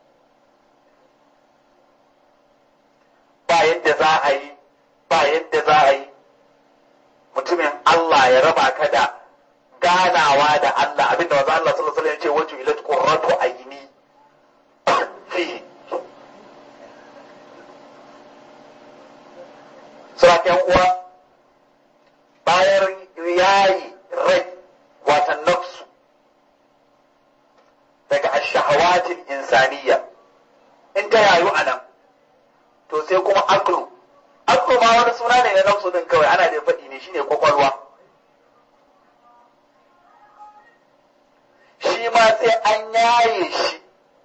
ba yadda za a yi ba yadda za a yi mutumin Allah ya raba ka da ganawa da Allah abinda wanzu Allah sallallahu alaihi wasallam ya ce wajhu ila qurratu ayni fihi suraken uwa bayan yayi rai wata nafsu daga ashahawatin insaniya in ta yayu a nan to sai kuma aklu aklu ma wani suna ne na nafsu din kawai ana da faɗi ne shine kwakwalwa shi ma sai an yaye shi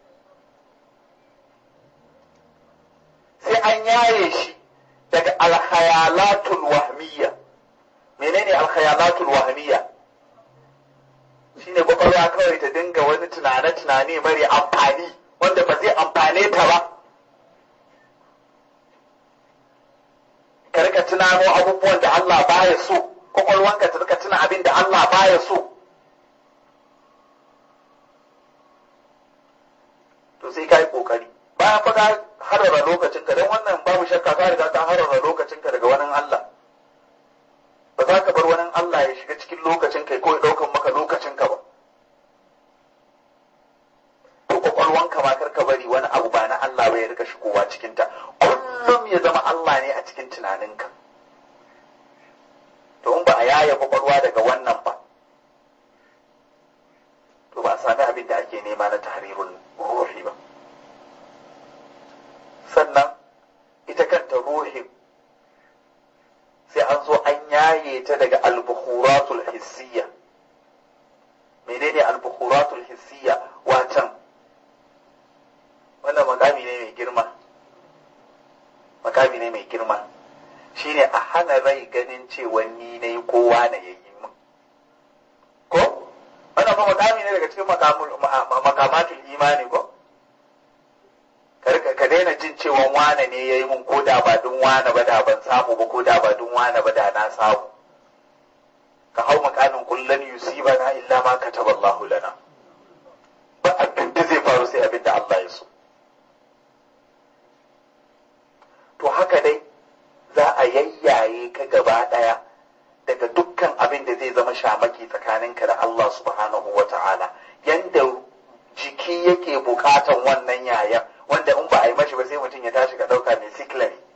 sai an yaye shi daga alkhayalatul wahmiyya menene alkhayalatul wahmiyya shine kwakwalwa kawai ta dinga wani tunane-tunane mari amfani wanda ba zai amfane ta ba ka rika tunano abubuwan da Allah baya so kwakwalwanka ta rika tuna abin da Allah baya so to sai ka yi kokari bayan fa ka harara lokacinka don wannan babu shakka ka riga ka harara lokacinka daga wani Allah ba za ka bar wani Allah ya shiga cikin lokacinka ko ya ɗaukan maka lokacinka ba to kwakwalwanka ma kar ka bari wani abu ba na Allah ba ya rika shigowa cikinta kullum ya zama Allah ne a cikin tunaninka to in ba a yaya kwakwalwa daga wannan ba to ba a sami abin da ake nema na tahrirul ruhi ba sannan ita kanta ruhin sai an zo an yaye ta daga albukhuratul hissiyya menene albukhuratul hissiyya watan wannan makami ne mai girma makami ne mai girma shine a hana rai ganin cewa ni ne kowa na yayi min ko wannan fa makami ne daga cikin makamatul imani ko ka daina jin cewa wane ne ya yi mun ko da ba dun wane ba da ban samu ba ko da ba dun wane ba da na samu ka hau makamin kullum yusiba na illa ma kataba Allah lana ba abin da zai faru sai abin da Allah ya so to haka dai za a yayyaye ka gaba daya daga dukkan abin da zai zama shamaki tsakaninka da Allah subhanahu wa ta'ala yanda jiki yake bukatan wannan yayan wanda in ba a yi mashi ba sai mutum ya tashi ka ɗauka mai sikila ne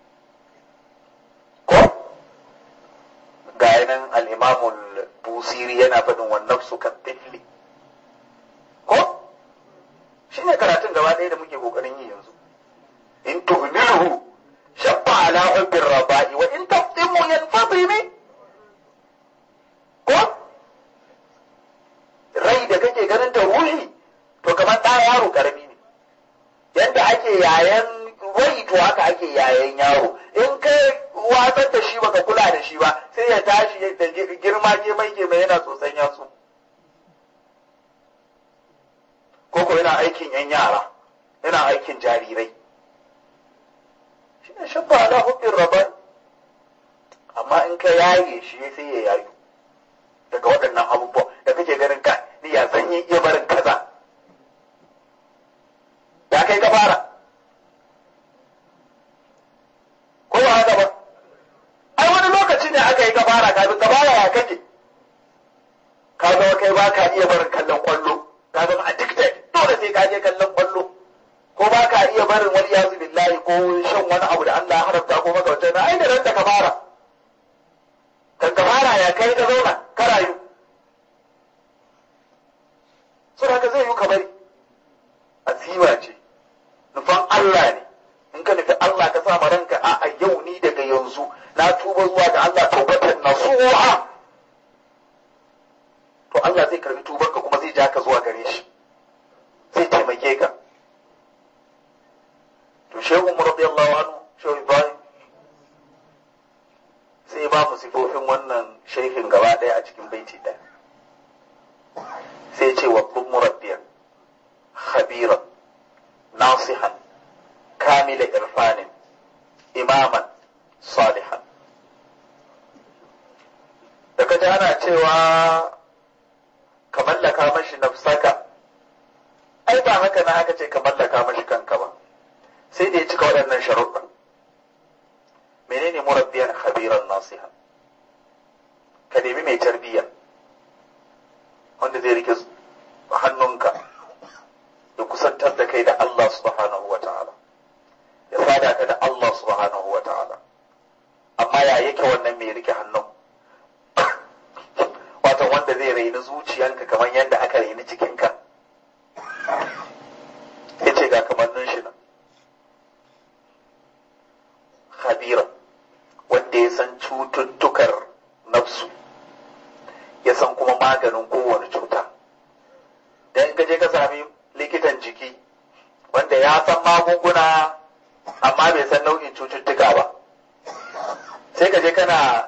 ko ga yanan al'imamul busiri yana faɗin wannan su kan tifli haka ake yayan yaro in kai watsar da shi baka kula da shi ba sai ya tashi da girma ke mai ke mai yana tsotsan yatsu ko ko yana aikin yan yara yana aikin jarirai shi ne shabba ala hubbin rabar amma in ka yaye shi sai ya yayu daga waɗannan abubuwa da kake ganin ka ni ya zan yi iya barin kaza ya kai ka fara ko ba haka ba ai wani lokaci ne aka yi ka fara kafin ka fara ya kake ka zama kai ba ka iya barin kallon kwallo ka zama addicted dole sai ka je kallon kwallo ko ba ka iya barin wani yazu billahi ko shan wani abu da Allah ya haramta ko maka wata ai da ran da ka fara kan ka fara ya kai ka zauna ka rayu so haka zai yi ka bari azima ce nufan Allah ne in ka nufi Allah ka sa ranka a a yau ni daga yanzu na tuba zuwa ga Allah taubatan nasuha to Allah zai karbi tubanka kuma zai ja ka zuwa gare shi zai taimake ka to shehu mu radiyallahu anhu shehu Ibrahim sai ba mu sifofin wannan shehin gaba ɗaya a cikin baiti ɗaya sai ce wa murabbiyan khabiran nasihan kamila irfanin imaman salihan da kaji ana cewa ka mallaka mashi nafsaka ai ba haka na aka ce ka mallaka mashi kanka ba sai da ya cika waɗannan sharuɗan menene murabbiyan khabiran nasiha ka nemi mai tarbiyya wanda zai rike hannunka ya kusantar da kai da Allah subhanahu wa ta'ala ya sada ka da Allah subhanahu wa ta'ala amma ya yake wannan mai rike hannun watan wanda zai raini zuciyanka kamar yadda aka raini jikinka ya ce ga kamannin shi nan khabira wanda ya san cututtukar nafsu ya san kuma maganin kowane cuta dan ka je ka sami likitan jiki wanda ya san magunguna amma bai san nau'in cututtuka ba sai ka je kana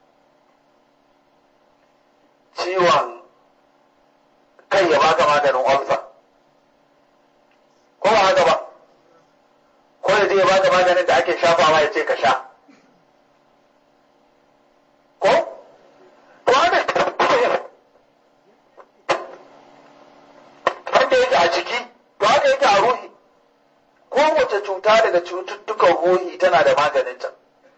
ciwon kai ya baka maganin ulcer ko ba haka ba ko ya je ya baka maganin da ake shafawa ya ce ka sha ko to haka wanda yake a jiki to haka yake a ruhi kowace cuta daga cututtukan ruhi tana da maganinta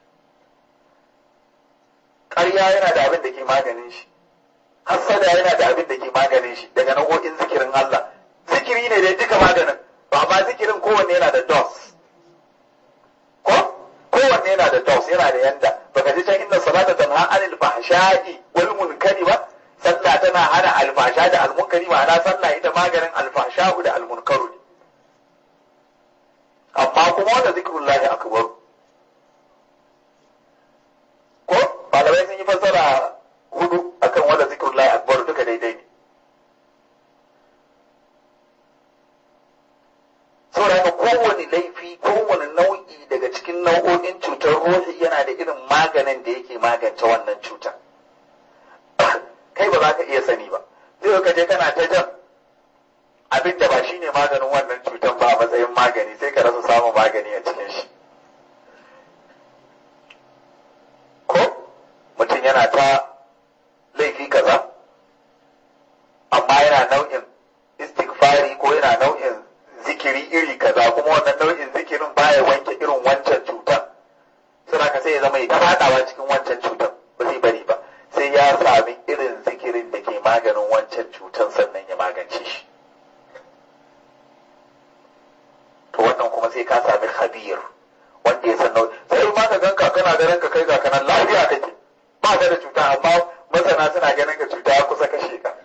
ƙarya yana da abin da ke maganin shi hassada yana da abin da ke maganin shi daga nau'o'in zikirin Allah zikiri ne da duka maganin ba ba zikirin kowanne yana da dos ko kowanne yana da dos yana da yanda baka ji can inna salata tanha anil fahsha'i wal munkari ba sallah tana hana alfasha da almunkari ma'ana sallah ita maganin alfasha'u da almunkaru ne amma kuma wanda zikrullahi akbar ko malamai sun yi fassara hudu akan wanda zikrullahi akbar duka daidai ne saboda haka kowane laifi kowane nau'i daga cikin nau'o'in cutar ruhi yana da irin maganin da yake magance wannan cutar kai ba za ka iya sani ba zai ka je kana ta jan abin da ba shine maganin wannan cutar ba a matsayin magani sai ka rasa samun magani a cikin shi ko mutum yana ta laifi kaza amma yana nau'in istighfari ko yana nau'in zikiri iri kaza kuma wannan nau'in zikirin baya wanke irin wancan cutar suna ka sai ya zama ya fadawa cikin wancan cutar ba zai bari ba sai ya sami irin zikirin da ke maganin wancan cutar sannan ya magance shi to wannan kuma sai ka sami khabir wanda ya san nau'i sai ma ka ganka kana ganin ka kai ga kanan lafiya kake ba ka da cuta amma masana suna ganin ka cuta ya kusa kashe ka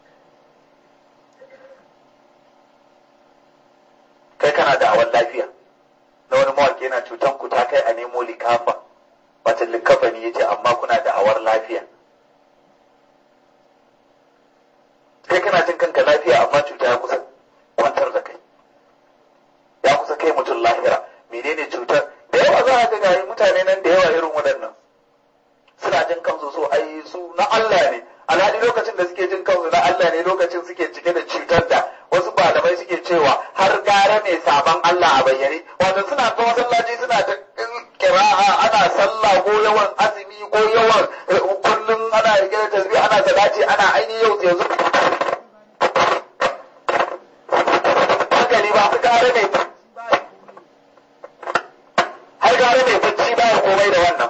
kai kana da awan lafiya na wani mawaki yana cutan ku ta kai a nemo likafa wata likafa ne yace amma kuna da awar lafiya kai kana jin kanka lafiya amma cuta ya kusa kwantar da kai ya kusa kai mutum lahira menene cutar waɗannan suna jin kansu so ai su na Allah ne alhali lokacin da suke jin kansu na Allah ne lokacin suke cike da cutar da wasu malamai suke cewa har gara mai sabon Allah a bayyane wato suna ga masallaci suna ta kira'a ana sallah ko yawan azumi ko yawan kullum ana rike da tasbih ana salati ana ainihin yau yanzu hankali ba su gara mai har gara mai bacci baya komai da wannan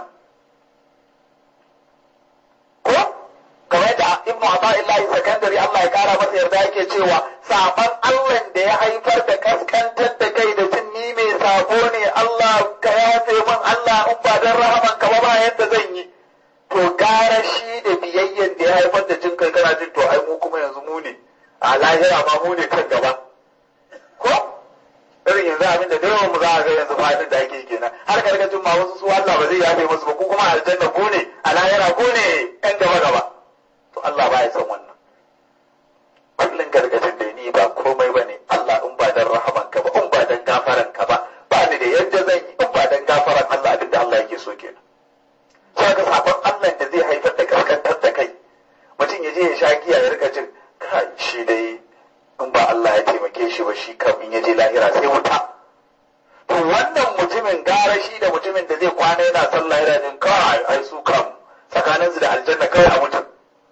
ko kamar yadda ibnu ata'illahi sakandari Allah ya kara masa yarda yake cewa saban Allah da ya haifar da kaskantar da kai da jin ni mai sabo ne Allah ka yafe min Allah in ba dan rahaman ka ba ba yadda zan yi to gara shi da biyayyen da ya haifar da jin kai kana jin to ai mu kuma yanzu mu ne a lahira ma mu ne kan gaba ko irin yanzu abin da yawan mu za a ga yanzu fadin da ake kenan har karkacin ma wasu su Allah ba zai yafe musu ba ko kuma aljanna ko ne a lahira ko ne yan gaba gaba to Allah ba ya san wannan kullun gargadin da ni ba komai ba ne Allah in ba dan rahaman ka ba in ba dan gafaran ka ba ba ni da yadda zan yi in ba dan gafaran Allah abin da Allah yake so kenan sai ga sabon Allah da zai haifar da kaskantar da kai mutum ya je ya sha giya ya rika jin kai shi dai in ba Allah ya taimake shi ba shi kam in ya je lahira sai wuta to wannan mutumin gara shi da mutumin da zai kwana yana sallah yana jin kai ai su kam tsakaninsu da aljanna kai a mutum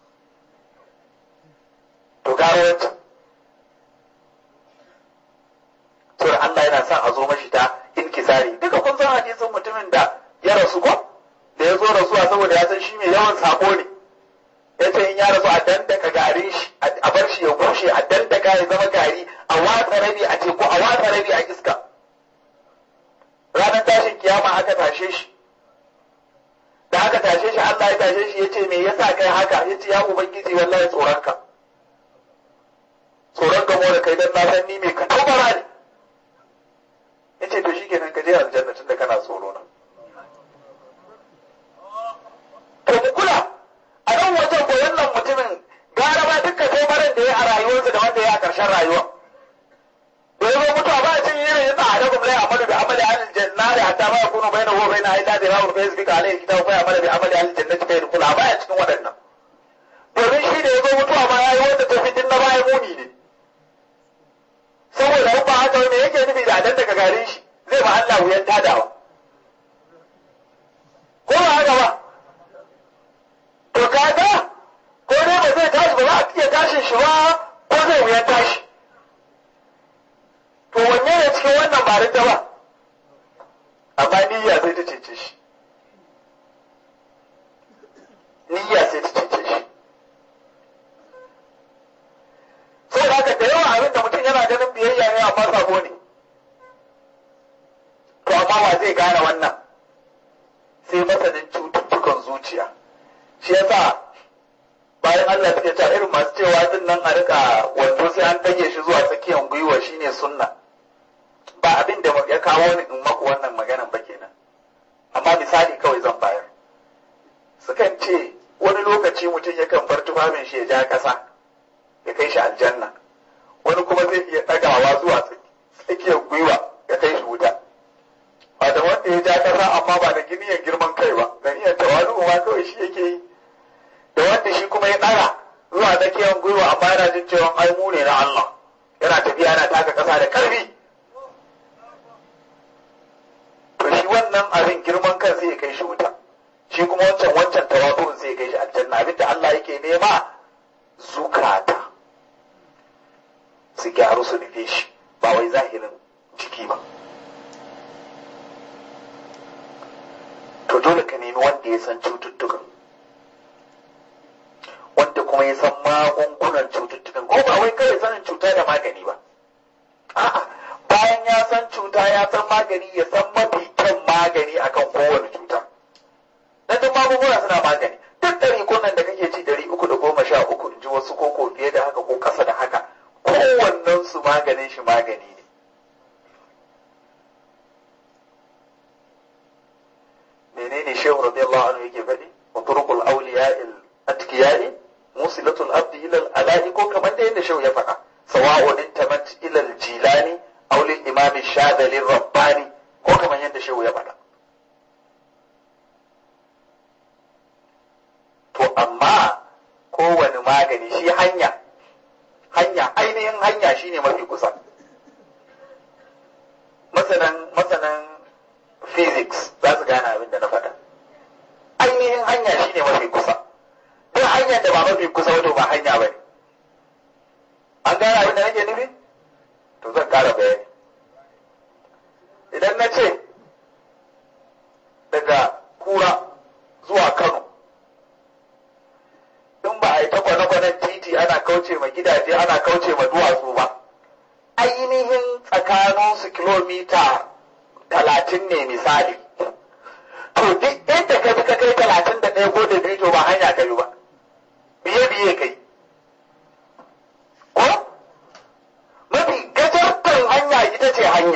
to gara wancan saboda Allah yana son a zo mashi ta inkisari duka kun san hadisin mutumin da ya rasu ko da ya zo rasuwa saboda ya san shi mai yawan sako ne ya ce in ya rasu a dandaka garin shi a bar shi ya bushe a dandaka ya zama gari a watsa rabi a teku a watsa rabi a iska ranar tashin kiyama aka tashe shi da aka tashe shi Allah ya tashe shi ya ce me yasa kai haka ya ce ya ubangiji wallahi tsoronka tsoron gamo da kai don na san ni mai ka taubara ne ya ce to shi kenan ka je aljanna tun da kana tsoro na to mu kula a nan wajen ko wannan mutumin gara ba dukkan taubaran da ya a rayuwarsa da wanda ya a ƙarshen rayuwa da ya zo mutuwa ba a cin irin yadda a daga mulai amalu da amali alil jannati hatta ma yakunu bainahu wa bainaha illa dirahun fa yasbiqu alayhi kitabu fa ya'malu bi amali alil jannati fa yadkhula ba ya cikin waɗannan domin shi da ya zo mutuwa ma yayi wanda ta fitin na baya muni ne saboda in ba haka me yake nufi da adan daga garin shi zai ba Allah wuyan tadawa ko ba haka ba to kaga ko dai ba zai tashi ba za a iya tashin shi ba ko zai wuyan tashi to wanne ne cikin wannan ba da ba amma niyya sai ta cece shi niyya sai ta cece shi sai da haka da yawa abin da mutum yana ganin biyayya ne amma sabo ne to amma wa zai gane wannan sai masanin cututtukan zuciya shi yasa bayan Allah suke cewa irin masu cewa din nan a rika wando sai an dage shi zuwa tsakiyar gwiwa shine sunna ba abin da ya kawo ni in maku wannan maganan ba kenan amma misali kawai zan bayar sukan ce wani lokaci mutum yakan bar tufafin shi ya ja kasa ya kai shi aljanna wani kuma zai iya ɗagawa zuwa tsakiyar gwiwa ya kai shi wuta ba da wanda ya ja kasa amma ba da giniyan girman kai ba da niyyar tawalu ma kawai shi yake yi da wanda shi kuma ya ɗaga zuwa tsakiyar gwiwa amma yana jin cewa ai mu ne na Allah yana tafiya yana taka kasa da ƙarfi to shi wannan abin girman kan sai ya kai shi wuta shi kuma wancan wancan tawadu'un sai ya kai shi aljanna abin da Allah yake nema zukata su gyaru su nufe shi ba wai zahirin jiki ba to dole ka nemi wanda ya san cututtukan wanda kuma ya san magungunan cututtukan ko ba wai kawai sanin cuta da magani ba a'a bayan ya san cuta ya san magani ya san mafi kyan magani akan kowane cuta dan duk magunguna suna magani duk ɗari kunan da kake ci ɗari uku da goma sha uku in ji wasu koko fiye da haka ko ƙasa da haka kowannen su maganin shi magani ne menene shehu radiyallahu anhu yake faɗi wa turqul awliya'il atqiya'i musilatul abdi ila al-ala'i ko kamar da yadda shehu ya faɗa sawa'un intamat ila al-jilani aw lil imam shadali rabbani ko kamar yadda shehu ya faɗa amma kowane magani shi hanya hanya ainihin hanya shine mafi kusa masanan masanan physics za su gane abin da na faɗa ainihin hanya shine mafi kusa duk hanyar da ba mafi kusa wato ba hanya ba ne an gane abin da nake nufi to zan ƙara bayani idan na ce daga kura zuwa kano in ba a yi ta kwane-kwanen titi ana kauce ma gidaje ana kauce ma duwatsu ba ainihin tsakaninsu kilomita talatin ne misali to duk inda ka bi ka kai talatin da ɗaya ko da biyu to ba hanya ka yi ba biye biye kai ko mafi gajartar hanya ita ce hanya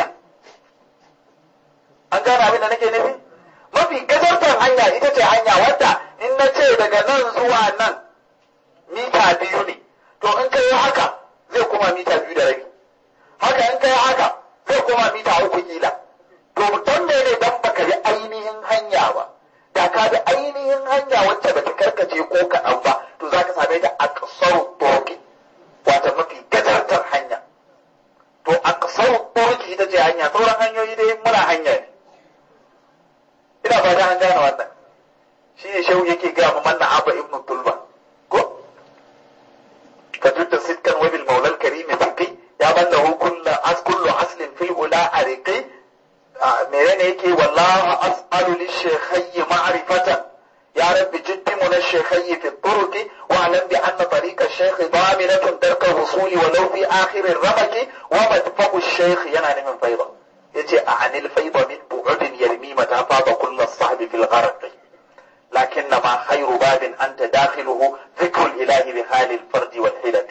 an gane abin da nake nufi mafi gajartar hanya ita ce hanya wadda in na ce daga nan zuwa nan mita biyu ne to in ka yi haka zai kuma mita biyu da rabi haka in ka yi haka zai kuma mita uku kila to don ne ne dan baka bi ainihin hanya ba da ka bi ainihin hanya wacce bata karkace ko kaɗan ba to za ka same ta a ƙasar turki wata mafi gajartar hanya to a ƙasar turki ita ce hanya sauran hanyoyi dai muna hanya ne ina fata an gane wannan shi ne shehu yake gaya mu manna abba ibn tulba ko ka tudda sitkan wabil maulal karimi fiqi ya banda hu kullu as kullu aslin fil ula ariqi menene yake wallahu as'alu lishaykhi ma'rifatan يا رب جد من الشيخي في الطرق واعلم بأن طريق الشيخ ضامنة ترك الوصول ولو في آخر الرمق ومدفع الشيخ ينال من فيضة يجي عن الفيض من بعد يرمي متى فاض كل الصحب في الغرق لكنما خير باب أنت داخله ذكر الإله بحال الفرد والحلة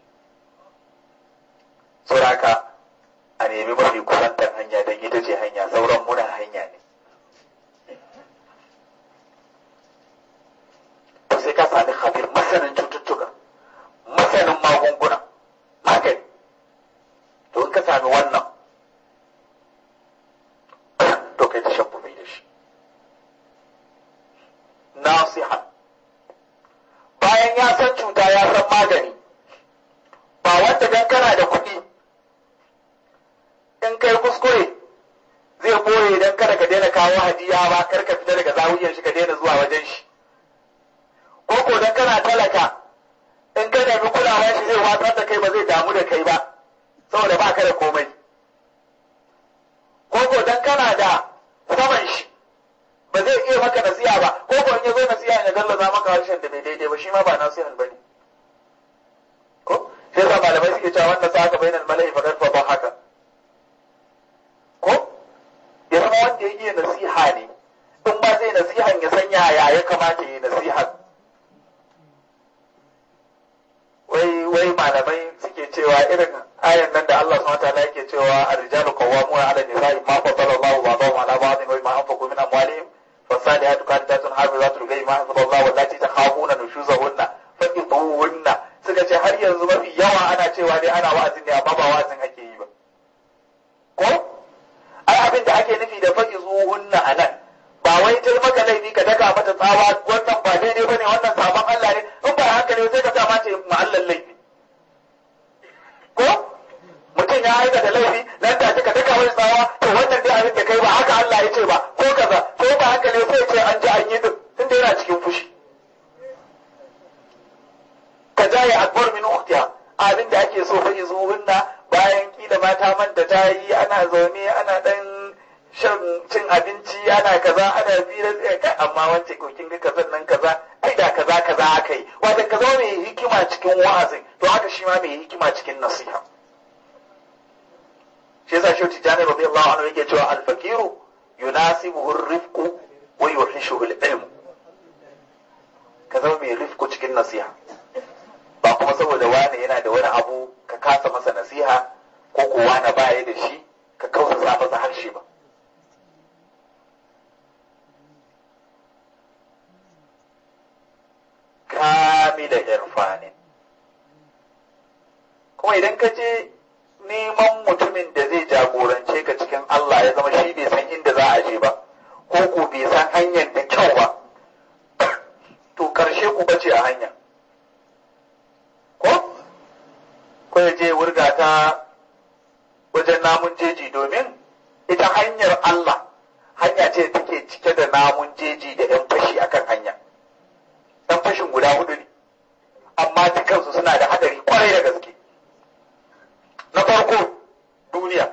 سراك أن يبي مرفي كسانتا هنيا دنيتي هنيا سورا منا هنيا sai ka sami khabir masanin cututtuka masanin magunguna magani to in ka sami wannan to kai ta shabbubi da shi nasiha bayan ya san cuta ya san magani ba wanda dan kana da kuɗi in kai kuskure zai boye dan kada ka daina kawo hadiya ba kar ka fita daga zawiyar shi ka daina zuwa wajen shi ko ko dan kana talaka in ka nemi kulawa shi zai watsar da kai ba zai damu da kai ba saboda ba ka da komai ko ko dan kana da saman shi ba zai iya maka nasiha ba ko ko in ya zo nasiha ya gallaza maka harshen da bai daidai ba shi ma ba nasihan bane ko sai sa malamai suke cewa wanda sa aka bayyana mala'i faqad fa haka ko ya zama wanda ya iya nasiha ne in ba zai nasihan ya sanya ya ya kamata ya yi nasihan wai wai malamai suke cewa irin ayan nan da Allah subhanahu wataala yake cewa ar-rijalu qawwamuna 'ala an-nisa'i ma faddala Allahu ba'dahum 'ala ba'dhin wa ma anfaqu min amwalihim فالصالحات قانتات حافظات للغيب ما حفظ الله واللاتي تخافون نشوزهن فقطوهن suka ce har yanzu mafi yawa ana cewa dai ana wa'azin ne amma ba wa'azin ake yi ba ko ai abin da ake nufi da fa'izuhunna anan ba wai ta maka laifi ka daga mata tsawa wannan ba daidai bane wannan sabon Allah ne in ba haka ne sai ka sa mace ma'allan laifi ko mutum ya aika da laifi nan da ka daga wani tsawa to wannan dai abin da kai ba haka Allah ya ce ba ko kaza ko ba haka ne sai ce an ji an yi duk tunda yana cikin fushi ka jaye akbar min ukhtiha abin da ake so fa izuhunna bayan kila mata manta ta yi ana zaune ana dan shan cin abinci ana kaza ana fira kai amma wance ko kin ga kazan nan kaza ai da kaza kaza aka yi wanda ka zama mai hikima cikin wa'azin to haka shi ma mai hikima cikin nasiha shi yasa shi tijani radiyallahu anhu yake cewa al-faqiru yunasibuhu ar-rifqu wa yuhishuhu al-ilm ka zama mai rifku cikin nasiha ba kuma saboda wani yana da wani abu ka kasa masa nasiha ko ko wani baya da shi ka kausa masa harshe ba kamila irfanin kuma idan ka je neman mutumin da zai jagorance ka cikin Allah ya zama shi bai san inda za a je ba ko ko bai san hanyar da kyau ba to ƙarshe ku bace a hanya ko ko ya je wurga ta wajen namun jeji domin ita hanyar Allah hanya ce take cike da namun jeji da 'yan fashi akan hanya ɗan fashin guda hudu ne amma dukansu suna da hadari kwarai da gaske na farko duniya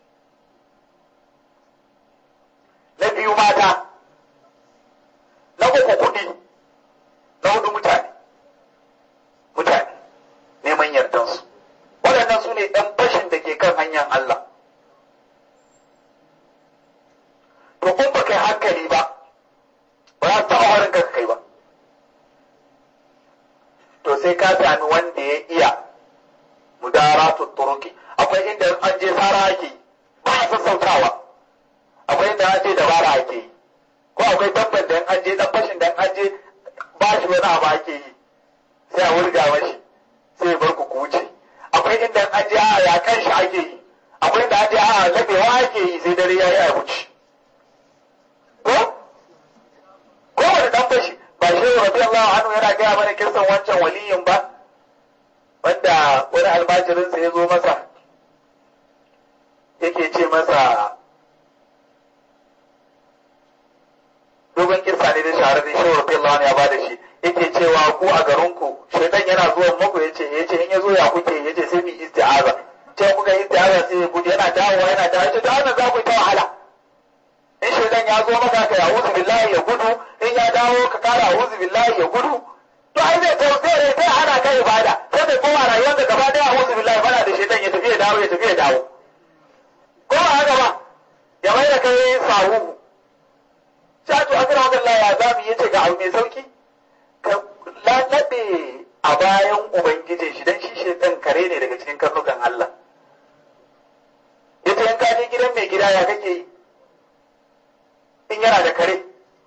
na biyu mata na uku kuɗi na hudu mutane mutane neman yardansu waɗannan su ne ɗan fashin da ke kan hanyar Allah to in ba kai hankali ba ba za su taɓa warin ka kai ba to sai ka sami wanda ya iya mudaratu turuki akwai inda an je sara ake yi ba a sassautawa akwai inda an je dabara ake yi ko akwai tabbar da an je dan fashin da an je ba shi wani abu ake yi sai a wurga mashi sai ya bar ku wuce akwai inda an je a yakan shi ake yi akwai inda an je a labewa ake yi sai dare ya yi a wuce ko ko wani dan fashi ba shi radiyallahu anhu yana gaya mana kisan wancan waliyin ba wanda wani almajirinsa ya zo masa yake ce masa dogon kisa ne da shahararren shi radiyallahu anhu ya bada shi yake cewa ku a garinku shaitan yana zuwa muku yace yace in ya zo ya kuke yace sai mu isti'aza ce kuka isti'aza sai ya gudu yana dawowa yana dawowa yace da wannan za ku yi ta wahala in shaitan ya zo maka ka ya'udhu billahi ya gudu in ya dawo ka kara a'udhu billahi ya gudu to ai zai ta zai sai hana kai ibada sai kai koma rayuwar da gaba daya a'udhu billahi bana da shaitan ya tafi ya dawo ya tafi ya dawo ko ba haka ba ya mai da kai sahu Shatu akira wa Allah ya zamu yace ga abu mai sauki ka lalabe a bayan ubangijin shi dan shi shaitan kare ne daga cikin karnukan Allah yace in ka je gidan mai gida ya kake yi in yana da kare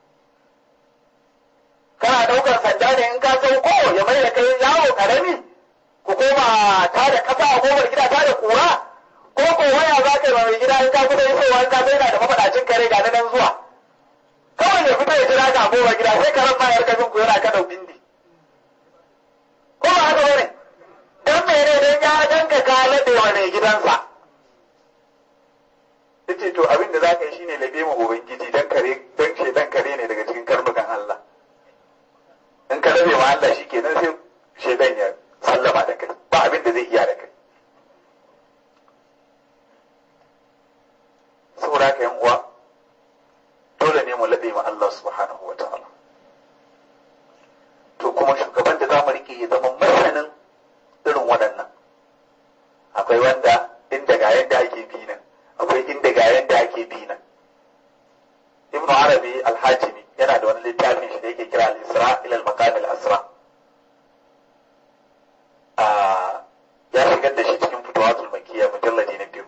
kana daukar sanda ne in ka sauko ya mai da kai yawo karami ku koma ta da kasa a kofar gida ta da kura ko ko waya za ka yi mai gida in ka kusa isowa in ka sai yana da mafaɗacin kare ga nan zuwa kawai ya fito ya jira ka a kofar gida sai karen ma ya rika bin ku yana kada bindi ko ba haka bane dan mene dan ya danka ka laɗe wa mai gidansa yace to abin da zaka yi shine labe mu ubangiji dan kare dan ce dan kare ne daga cikin karnukan Allah in ka labe ma Allah shikenan sai shedan ya sallama da kai ba abin da zai iya da kai saboda ka yan uwa dole ne mu labe ma Allah subhanahu wa ta'ala to kuma shugaban da za mu rike ya zama masanin irin waɗannan akwai wanda inda ga yadda ake bi nan akwai inda ga yadda ake bi nan ibnu arabi al-hajimi yana da wani littafin shi da yake kira al-isra ila al-maqam al-asra ya shigar da shi cikin fitawatul makiyya mujalladi na biyu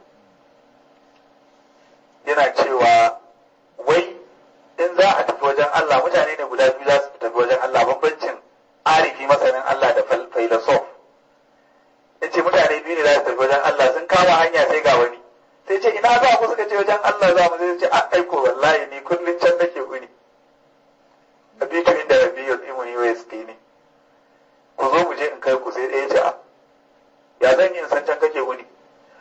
yana cewa wai in za a tafi wajen Allah mutane ne guda biyu za su tafi wajen Allah bambancin arifi masanin Allah da filosof yace mutane biyu ne za su tafi wajen Allah sun kama hanya sai ga wani sai ce ina za ku suka ce wajen Allah za mu sai ce a aiko wallahi ni kullun can nake uni abitu inda rabiyul imuni wa yaskini ku zo mu je in kai ku sai ɗaya ce a ya zan yi in san can kake uni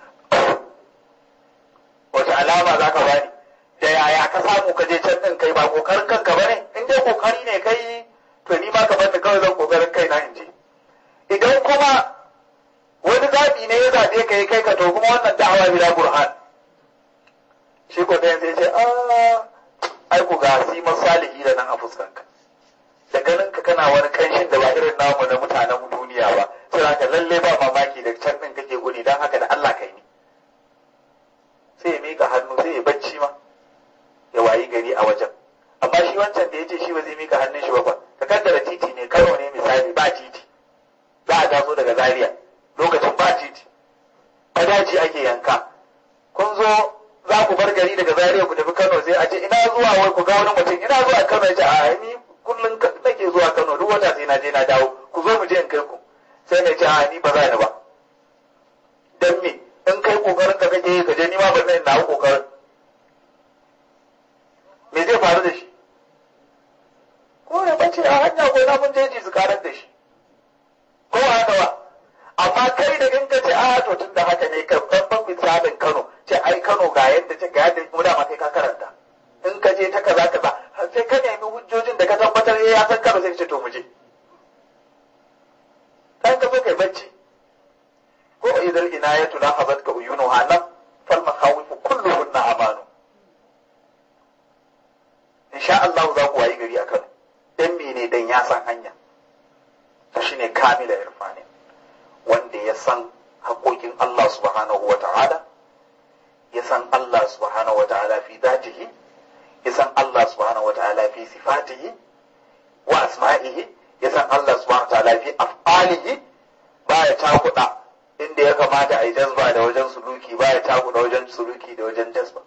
wace alama za ka bani da yaya ka samu ka je can din kai ba kokarin kanka bane in dai kokari ne kai to ni ma ka bani kawai zan kokarin kai na in je idan kuma wani zaɓi ne ya zaɓe ka yi kai ka to kuma wannan da'awa bila burhan shi ko ɗayan sai ce a ai ku ga si masalihi da nan a fuskanka da ganin ka kana wani kanshin da ba irin namu na mutanen duniya ba sai haka lalle ba mamaki da can ɗin kake guni don haka da Allah kai ni sai ya mika hannu sai ya bacci ma ya wayi gari a wajen amma shi wancan da ya ce shi ba zai mika hannun shi ba ba ka kaddara titi ne karo ne misali ba titi za a taso daga zaria lokacin ba titi ta daji ake yanka kun zo za ku bar gari daga zaria ku tafi kano sai a ce ina zuwa wai ku ga wani mutum ina zuwa kano ya ce a ni kullum nake zuwa kano duk wata sai na je na dawo ku zo mu je in kai ku sai na ce a ni ba za ni ba dan me in kai kokarin ka kake yi ka je ni ma ban nan na kokarin me zai faru da shi ko ya bace a hanya ko na mun jeji amma kai da in ka ce a to tun da haka ne ka ban misalin Kano ce ai Kano ga yadda ce ga yadda mu da ma kai ka karanta in ka je ta kaza kaza sai ka nemi hujjojin da ka tabbatar ya san Kano sai ka ce to mu je kan ka zo kai bacci ko idan inayatu la hazat ka uyunuha nan fal makhawifu kulluhunna amanu insha Allah za ku wayi gari a Kano dan mene dan ya san hanya to shine kamila irfani wanda ya san haƙoƙin Allah subhanahu wa ta'ala ya san Allah subhanahu wa ta'ala fi zatihi ya san Allah subhanahu wa ta'ala fi sifatihi wa asma'ihi ya san Allah subhanahu wa ta'ala fi af'alihi baya takuda inda ya kamata a yi jazba da wajen suluki baya takuda wajen suluki da wajen jazba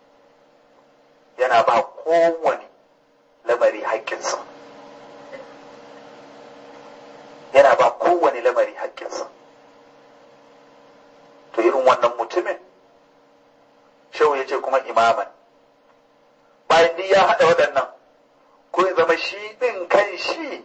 yana ba kowane lamari haƙƙinsa yana ba kowane lamari haƙƙinsa to irin wannan mutumin shehu ya ce kuma imaman bayan duk ya haɗa waɗannan ko ya zama shi ɗin kan shi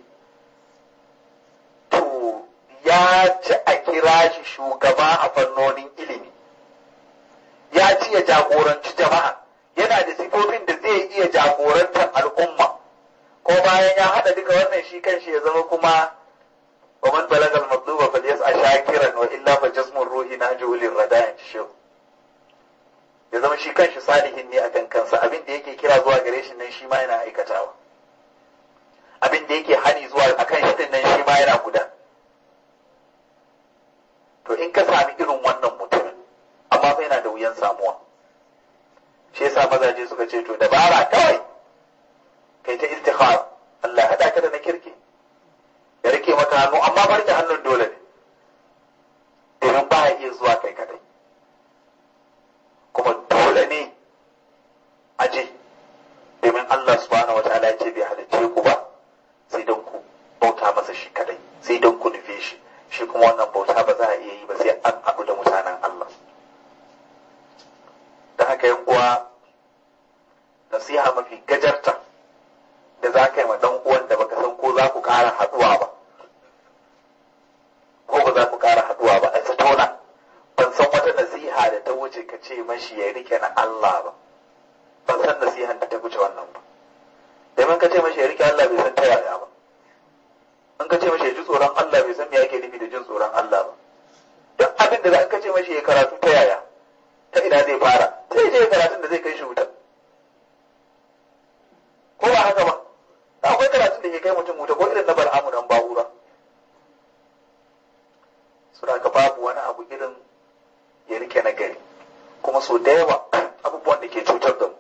to ya ci a kira shi shugaba a fannonin ilimi ya ci ya jagoranci jama'a yana da sifofin da zai iya jagorantar al'umma ko bayan ya haɗa duka wannan shi kan shi ya zama kuma ومن بلغ المطلوب فليسعى شاكرا والا فجسم الروح نهجه للرداء شيخ ya zama shi kanshi salihin ne akan kansa abin da yake kira zuwa gare shi nan shi ma yana aikatawa abin da yake hani zuwa akan shi din nan shi ma yana guda to in ka sami irin wannan mutumin amma fa yana da wuyan samuwa shi yasa mazaje suka ce to dabara kawai kai ta istikhara Allah hada ka da na kirki ya rike maka hannu amma barke hannun dole ne domin ba ya iya zuwa kai kadai kuma dole ne a je domin Allah subhanahu wataala ya ce bai halicce ku ba sai don ku bauta masa shi kadai sai don ku nufe shi shi kuma wannan bauta ba za a iya yi ba sai an haɗu da mutanen Allah da haka yan uwa nasiha mafi gajarta da za ka yi ma dan uwan da baka san ko za ku ƙara haɗuwa ba ko ba za ku ƙara haɗuwa ba a tattauna ban san wata nasiha da ta wuce ka ce mashi ya rike na Allah ba ban san nasihan da ta wuce wannan ba domin ka ce mashi ya rike Allah bai san ta yaya ba in ka ce mashi ya ji tsoron Allah bai san me yake nufi da jin tsoron Allah ba duk abin da za ka ce mashi ya karatu ta yaya ta ina zai fara sai je karatun da zai kai shi wuta ko ba haka ba akwai karatun da ke kai mutum wuta ko irin na bal'amu dan ba'ura suna ka babu wani abu irin ya rike na gari kuma so da yawa abubuwan da ke cutar da mu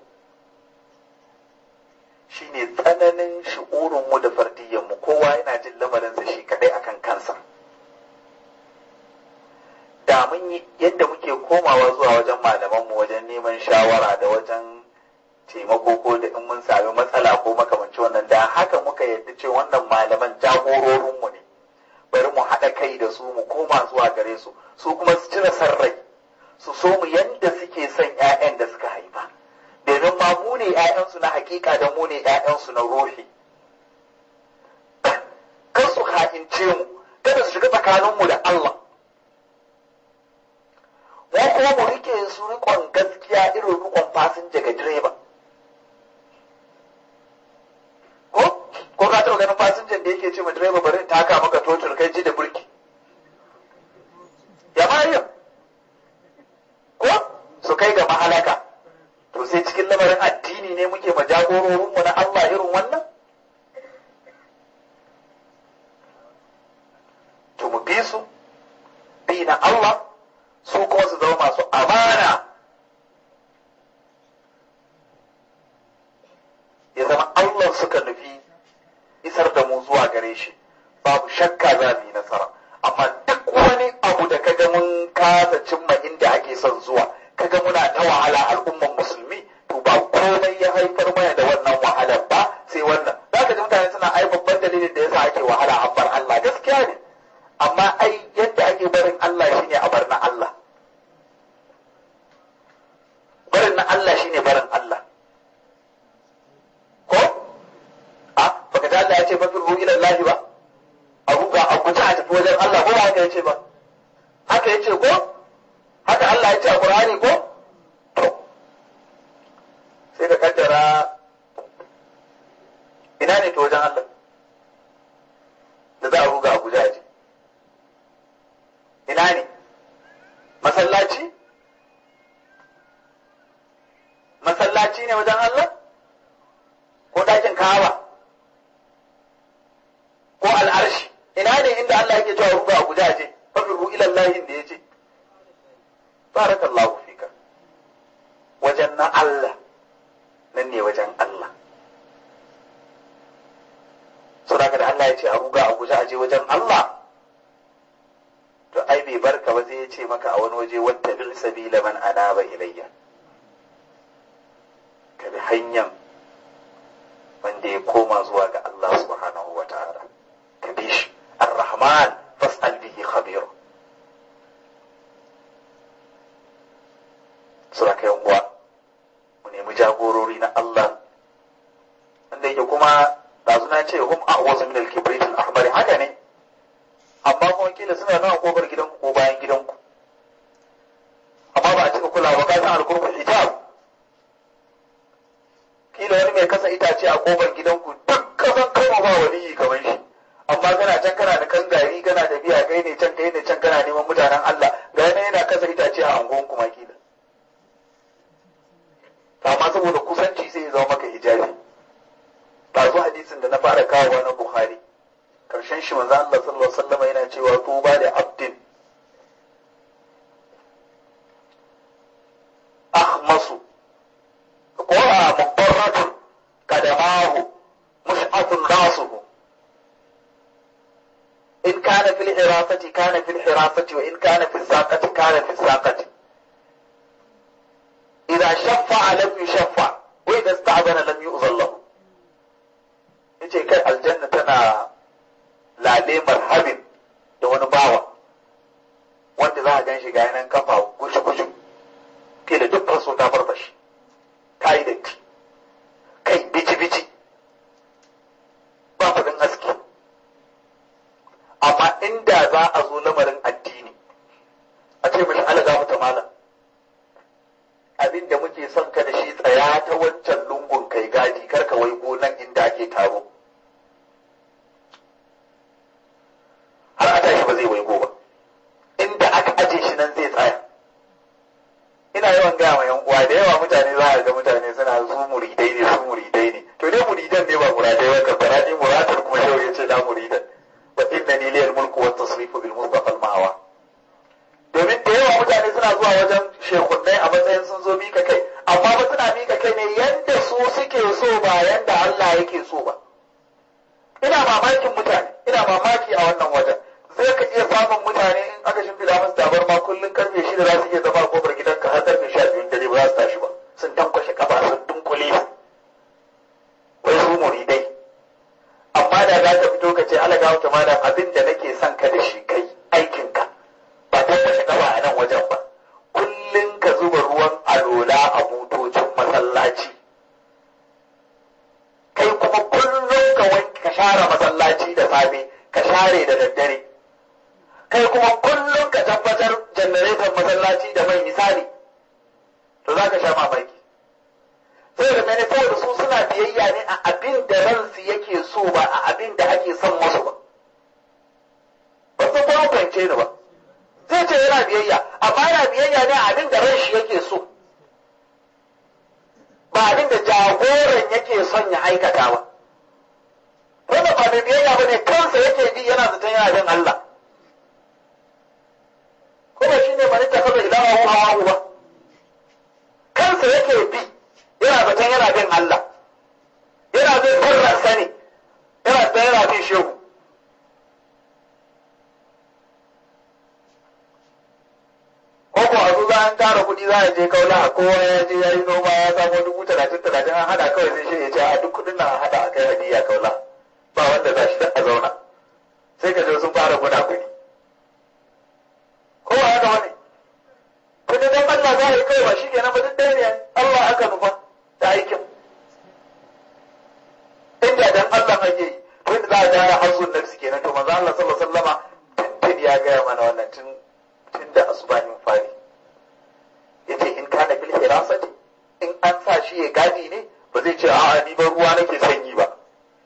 shine tsananin shi'urin mu da fardiyyar mu kowa yana jin lamarinsa shi kadai akan kansa da mun yi yadda muke komawa zuwa wajen malaman mu wajen neman shawara da wajen taimako ko da in mun sami matsala ko makamanci wannan da haka muka yadda ce wannan malaman jagororinmu ne bari mu haɗa kai da su mu koma zuwa gare su su kuma su cire san rai su so mu yadda suke son 'ya'yan da suka haifa domin ma mu ne 'ya'yansu na hakika da mu ne 'ya'yansu na ruhi kar su ha'ince mu kada su shiga tsakaninmu da Allah mu kuma mu rike su rikon gaskiya irin rikon fasinja ga direba ko ko ka taɓa ganin fasinjan da yake ce ma direba bari in taka maka totur kai ji da burki ya mariya ko su kai ga mahalaka to sai cikin lamarin addini ne muke ma jagororinmu na Allah irin wannan to mu bi su bi na Allah su kuma su zama masu amana ya zama Allah suka nufi isar da mu zuwa gare shi babu shakka za mu yi nasara amma duk wani abu da kaga mun kasa cimma inda ake son zuwa kaga muna ta wahala al'umman musulmi to ba komai ya haifar mana da wannan wahalar ba sai wannan za ka ji mutane suna ai babban dalilin da yasa ake wahala an bar Allah gaskiya ne amma ai yadda ake barin Allah shine a bar na Allah barin na Allah shine barin Allah ko a baka ta Allah ya ce fa firru ila Allah ba a ruga a guji a tafi wajen Allah ko ba haka yace ba haka yace ko haka Allah ya ce a Qur'ani ko to sai ka kaddara ina ne to wajen Allah da za a ruga a guja je ina ne masallaci masallaci ne wajen Allah ko ɗakin kawa ko al'arshi ina ne inda Allah yake cewa ruga a guja je fafiru ila Allah da yace barakallahu fika wajen na Allah nan ne wajen Allah saboda da Allah ya ce a ruga a guja a je wajen Allah to ai bai barka ba sai ya ce maka a wani waje wata bil sabila man anaba ilayya ka bi hanyar wanda ya koma zuwa ga Allah subhanahu wa ta'ala ka bi shi ar-rahman fas'al bihi khabir sura kai uwa mu nemi jagorori na Allah wanda yake kuma dazu na ce hum a'wazu min al-kibrit al-ahmar haka ne amma kuma kila suna nan a kofar gidanku ko bayan gidanku amma ba a cika kulawa ba ka san al-qurbul hijab kila wani mai kasa itace a kofar gidanku duk kasan kama ba waliyi kamar shi amma kana can kana da kan gari kana da biya kai ne can kai ne can kana neman mutanen Allah ga yana yana kasa itace a angon kuma kila amma saboda kusanci sai ya zama maka hijabi ba zo hadisin da na fara kawowa na Bukhari karshen shi manzo Allah sallallahu alaihi wasallam yana cewa tuba da abdin akhmasu قرى مضطرة قدماه مشعة راسه إن كان في الحراسة كان في الحراسة وإن كان في الساقة كان في الساقة إذا شفع لم يشفع وإذا استعذن لم يؤذن له yace kai aljanna tana lale marhabin da wani bawa wanda za a gan shi ga yanan kafa gushu-gushu ke da duk faso ta farfashi ta yi datti kai bici-bici ba kudin aski amma inda za a zo lamarin addini a ce mashi alaga mata malam abin da muke son ka da shi tsaya ta wancan lungun kai gadi karka wai nan inda ake taro har a tashi ba zai waigo ba inda aka aje shi nan zai tsaya ina yawan gaya ma yan uwa da yawa mutane za a ga mutane suna su muridai ne su muridai ne to dai muridan ne ba muradai ba kan bara ni muradar kuma shau ya ce da muridan wa inna ni liyal mulku wa tasrifu bil mustafa al mahawa domin da yawa mutane suna zuwa wajen shekunnai a matsayin sun zo mika kai amma ba suna mika kai ne yanda su suke so ba yanda Allah yake so ba ina mamakin mutane ina mamaki a wannan wajen zai ka iya samun mutane in aka shimfiɗa musu tabarma kullum karfe shida za su iya zama a kofar gidanka har karfe sha biyun dare ba za su tashi ba sun tankwashe kafa sun dunkule wai su muridai amma da za ka fito ka ce ala ga wata malam abin da nake son ka da shi kai aikinka ba tankwashe kafa a nan wajen ba kullum ka zuba ruwan alola a butocin masallaci kai kuma kullum ka wanke ka share masallaci da safe ka share da daddare kai kuma kullum ka tabbatar janareton masallaci da mai misali to za ka sha mamaki sai da mene saboda su suna biyayya ne a abin da ransu yake so ba a abin da ake son musu ba ba su kuma kwance ni ba zai ce yana biyayya amma yana biyayya ne a abin da ran shi yake so ba abin da jagoran yake son ya aikata ba wanda ba mai biyayya ba ne kansa yake bi yana zaton yana bin Allah kuma shi ne mani tafi da ilaha hawa ba kansa yake bi yana zaton yana bin Allah yana bin sirransa ne yana zaton yana bin shehu ko ko a zo za an tara kuɗi za a je kaula a kowa ya je ya yi noma ya samu dubu talatin talatin an haɗa kawai sai shi ya ce a duk kuɗin nan a haɗa a kai hadiya kaula ba wanda za shi a zauna sai ka je sun fara guna kuɗi ko ba haka wani kuɗi dan Allah za a yi kawai ba shi kenan ba duk ɗaya ne Allah aka nufa da aikin inda dan Allah ake yi to inda za a gyara hazzun nafsi kenan to manzo Allah sallallahu alaihi wasallama tun ya gaya mana wannan tun tun da asubahin fari yace in kana bil hirasati in an sa shi ya gadi ne ba zai ce a'a ni ba ruwa nake sanyi ba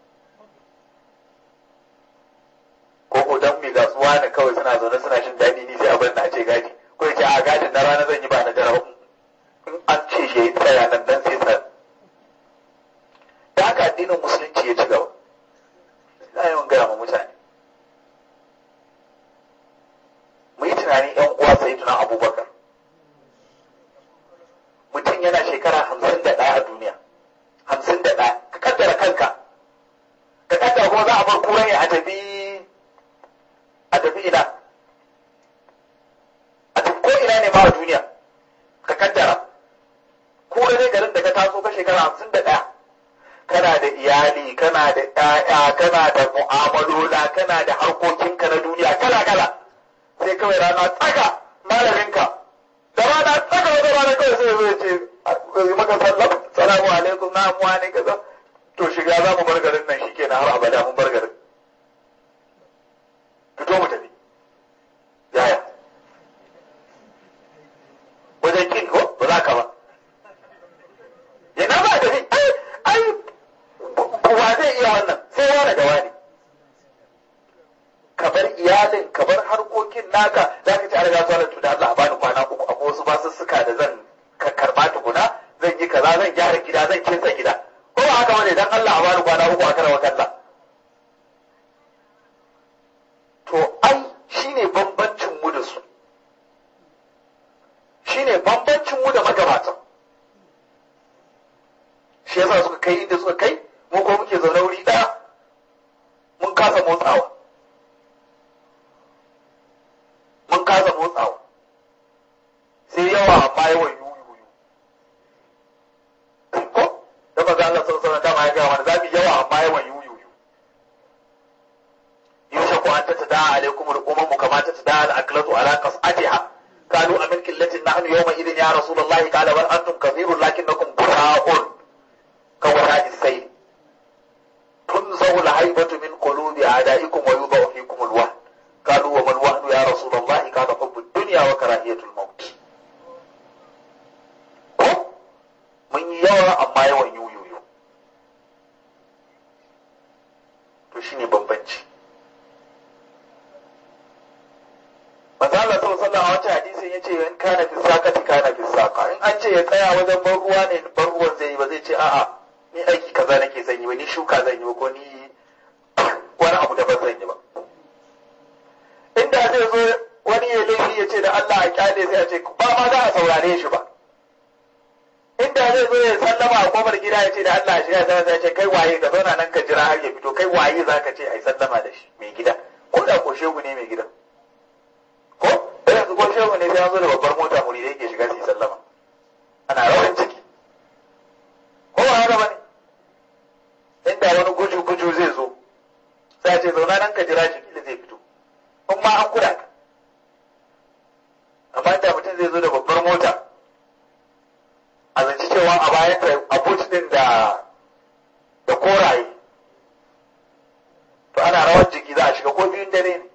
ko ko dan mai gasuwa ne kawai suna zaune suna shin daɗi ni sai abin na ce gadi ko ya ce a gadin na rana zan yi ba na dare in an ce shi ya tsaya nan dan sai tsaya da haka addinin musulunci ya ci gaba ina yawan gaya ma mutane mu yi tunanin yan uwa sai tunan abubakar mutum yana shekara hamsin da ɗaya a duniya hamsin da ɗaya ka kaddara kanka ka kaddara kuma za a bar kura ne a tafi a tafi ina a tafi ko ina ne ma a duniya ka kaddara kura ne garin da ka taso ka shekara hamsin da ɗaya kana da iyali kana da ƴaƴa kana da mu'amalola kana da harkokinka na duniya kala kala sai kawai rana tsaka malaminka da rana tsaka wata rana kawai sai zai ce yi maka sallam salamu alaikum na amuwa ne kaza to shiga za mu bar garin nan shike na har abada mun bar garin fito mu tafi yaya wajen kin ko ba za ka ba yana ba tafi ai ai wa zai iya wannan sai wani da wani ka bar iyalin ka bar harkokin naka za ka ci a riga zuwa da Allah a bani kwana uku akwai wasu basussuka da zan ka karba tukuna zan yi kaza zan gyara gida zan kinsa gida ko ba haka bane dan Allah a bani kwana uku a karawa kalla to ai shine bambancin mu da su shine bambancin mu da magabatan shi yasa suka kai inda suka kai mu ko muke zaune wuri ɗaya mun kasa motsawa mun kasa motsawa sai yawa amma yawan yuyuyu ko da maza Allah sallallahu alaihi wasallam ya ga mana zamu yawa amma yawan yuyuyu yusha ku anta tada alaikum al-umam kama tada al-aklatu ala qas'atiha قالوا أمن قلة نحن يومئذ يا رسول الله قال بل أنتم كثير لكنكم غثاء كوهاء السيل تنزع الهيبة من قلوب أعدائكم ويوضع فيكم الوهن قالوا وما الوهن يا رسول الله قال حب الدنيا وكراهية الموت mun yi yawa amma yawan yuyuyu to shine bambanci manzo Allah sallallahu alaihi wasallam a wata hadisin yace in kana fi sakati kana fi saka in an ce ya tsaya wajen ban ruwa ne ban ruwan zai yi ba zai ce a'a ni aiki kaza nake zan yi ba ni shuka zan yi ba ko ni wani abu da ban zan yi ba inda zai zo wani ya laifi ya ce da Allah a kyale sai a ce ba ma za a saurare shi ba inda zai zo ya sallama a kofar gida ya ce da Allah shi ya zama ya ce kai waye ka zauna nan ka jira har ya fito kai waye za ka ce a yi sallama da shi mai gida ko da ko shegu ne mai gidan ko da yanzu ko shehu ne sai an zo da babbar mota muri da yake shiga su yi sallama ana rawan ciki ko ba haka bane inda wani guju guju zai zo sai a ce zauna nan ka jira shi kila zai fito in ma an kuda ka amma inda mutum zai zo da babbar mota a zanci cewa a bayan ta abut din da da koraye to ana rawar jiki za a shiga ko biyun dare ne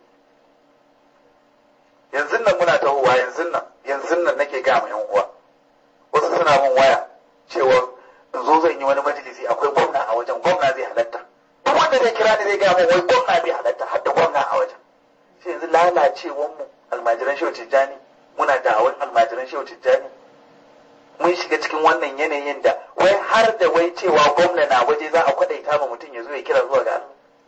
yanzu nan muna tahowa yanzu nan yanzu nan nake ga ma yan uwa wasu suna min waya cewa in zo zan yi wani majalisi akwai gwamna a wajen gwamna zai halatta duk wanda zai kira ni zai ga min wai gwamna zai halatta har da gwamna a wajen sai yanzu lalacewan mu almajiran shehu tijjani muna da'awar almajiran shehu tijjani mun shiga cikin wannan yanayin da wai har da wai cewa gwamna na waje za a kwadaita ma mutum ya zo ya kira zuwa ga Allah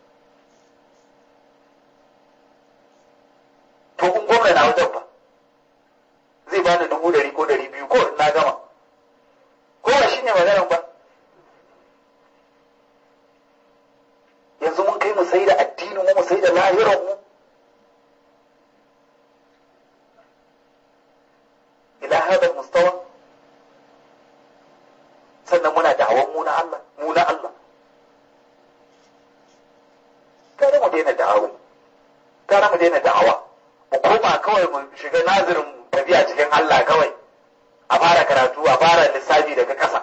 to kun gwamna na wajen ba zai bani dubu dari ko dari biyu ko na gama ko ba shine maganar ba yanzu mun kai mu sai da addinin mu mu sai da lahiran mu ila hada mustawa sannan muna da'awan mu na Allah mu na Allah kada mu daina da'awa kada mu daina da'awa mu koma kawai mu shiga nazirin tafiya cikin Allah kawai a fara karatu a fara lissafi daga ƙasa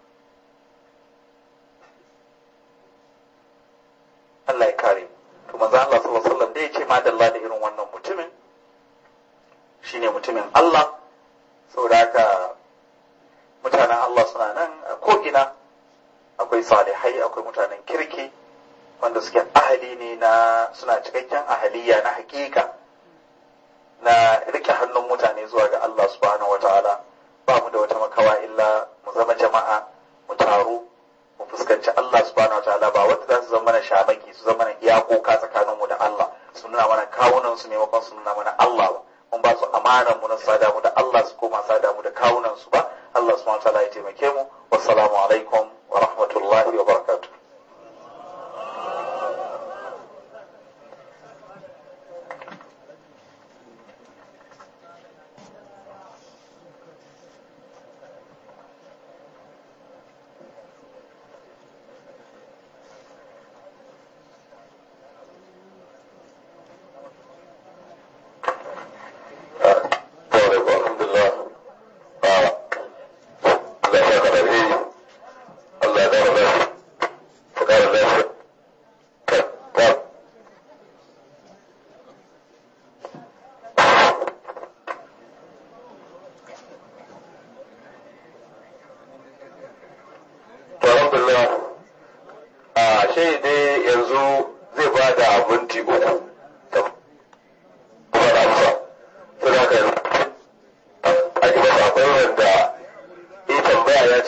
Allah ya kare to manzo Allah sallallahu alaihi wasallam da ya ce madalla da irin wannan mutumin shine mutum Allah saboda haka mutanen Allah suna nan a ko'ina akwai salihai akwai mutanen kirki wanda suke ahali ne na suna cikakken ahaliya na hakika na rike hannun mutane zuwa ga Allah subhanahu wa ta'ala ba mu da wata makawa illa mu zama jama'a mu taru mu fuskanci Allah subhanahu wa ta'ala ba wanda za su zama mana shamaki su zama mana iyakoka tsakanin mu da Allah su nuna mana kawunan su maimakon su nuna mana Allah ba mun ba su amanan mu na sada mu da Allah su koma sada mu da kawunan su ba Allah subhanahu wa ta'ala ya taimake mu wassalamu alaikum wa rahmatullahi wa barakatuh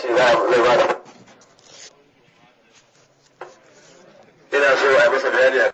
ina so a masa bayani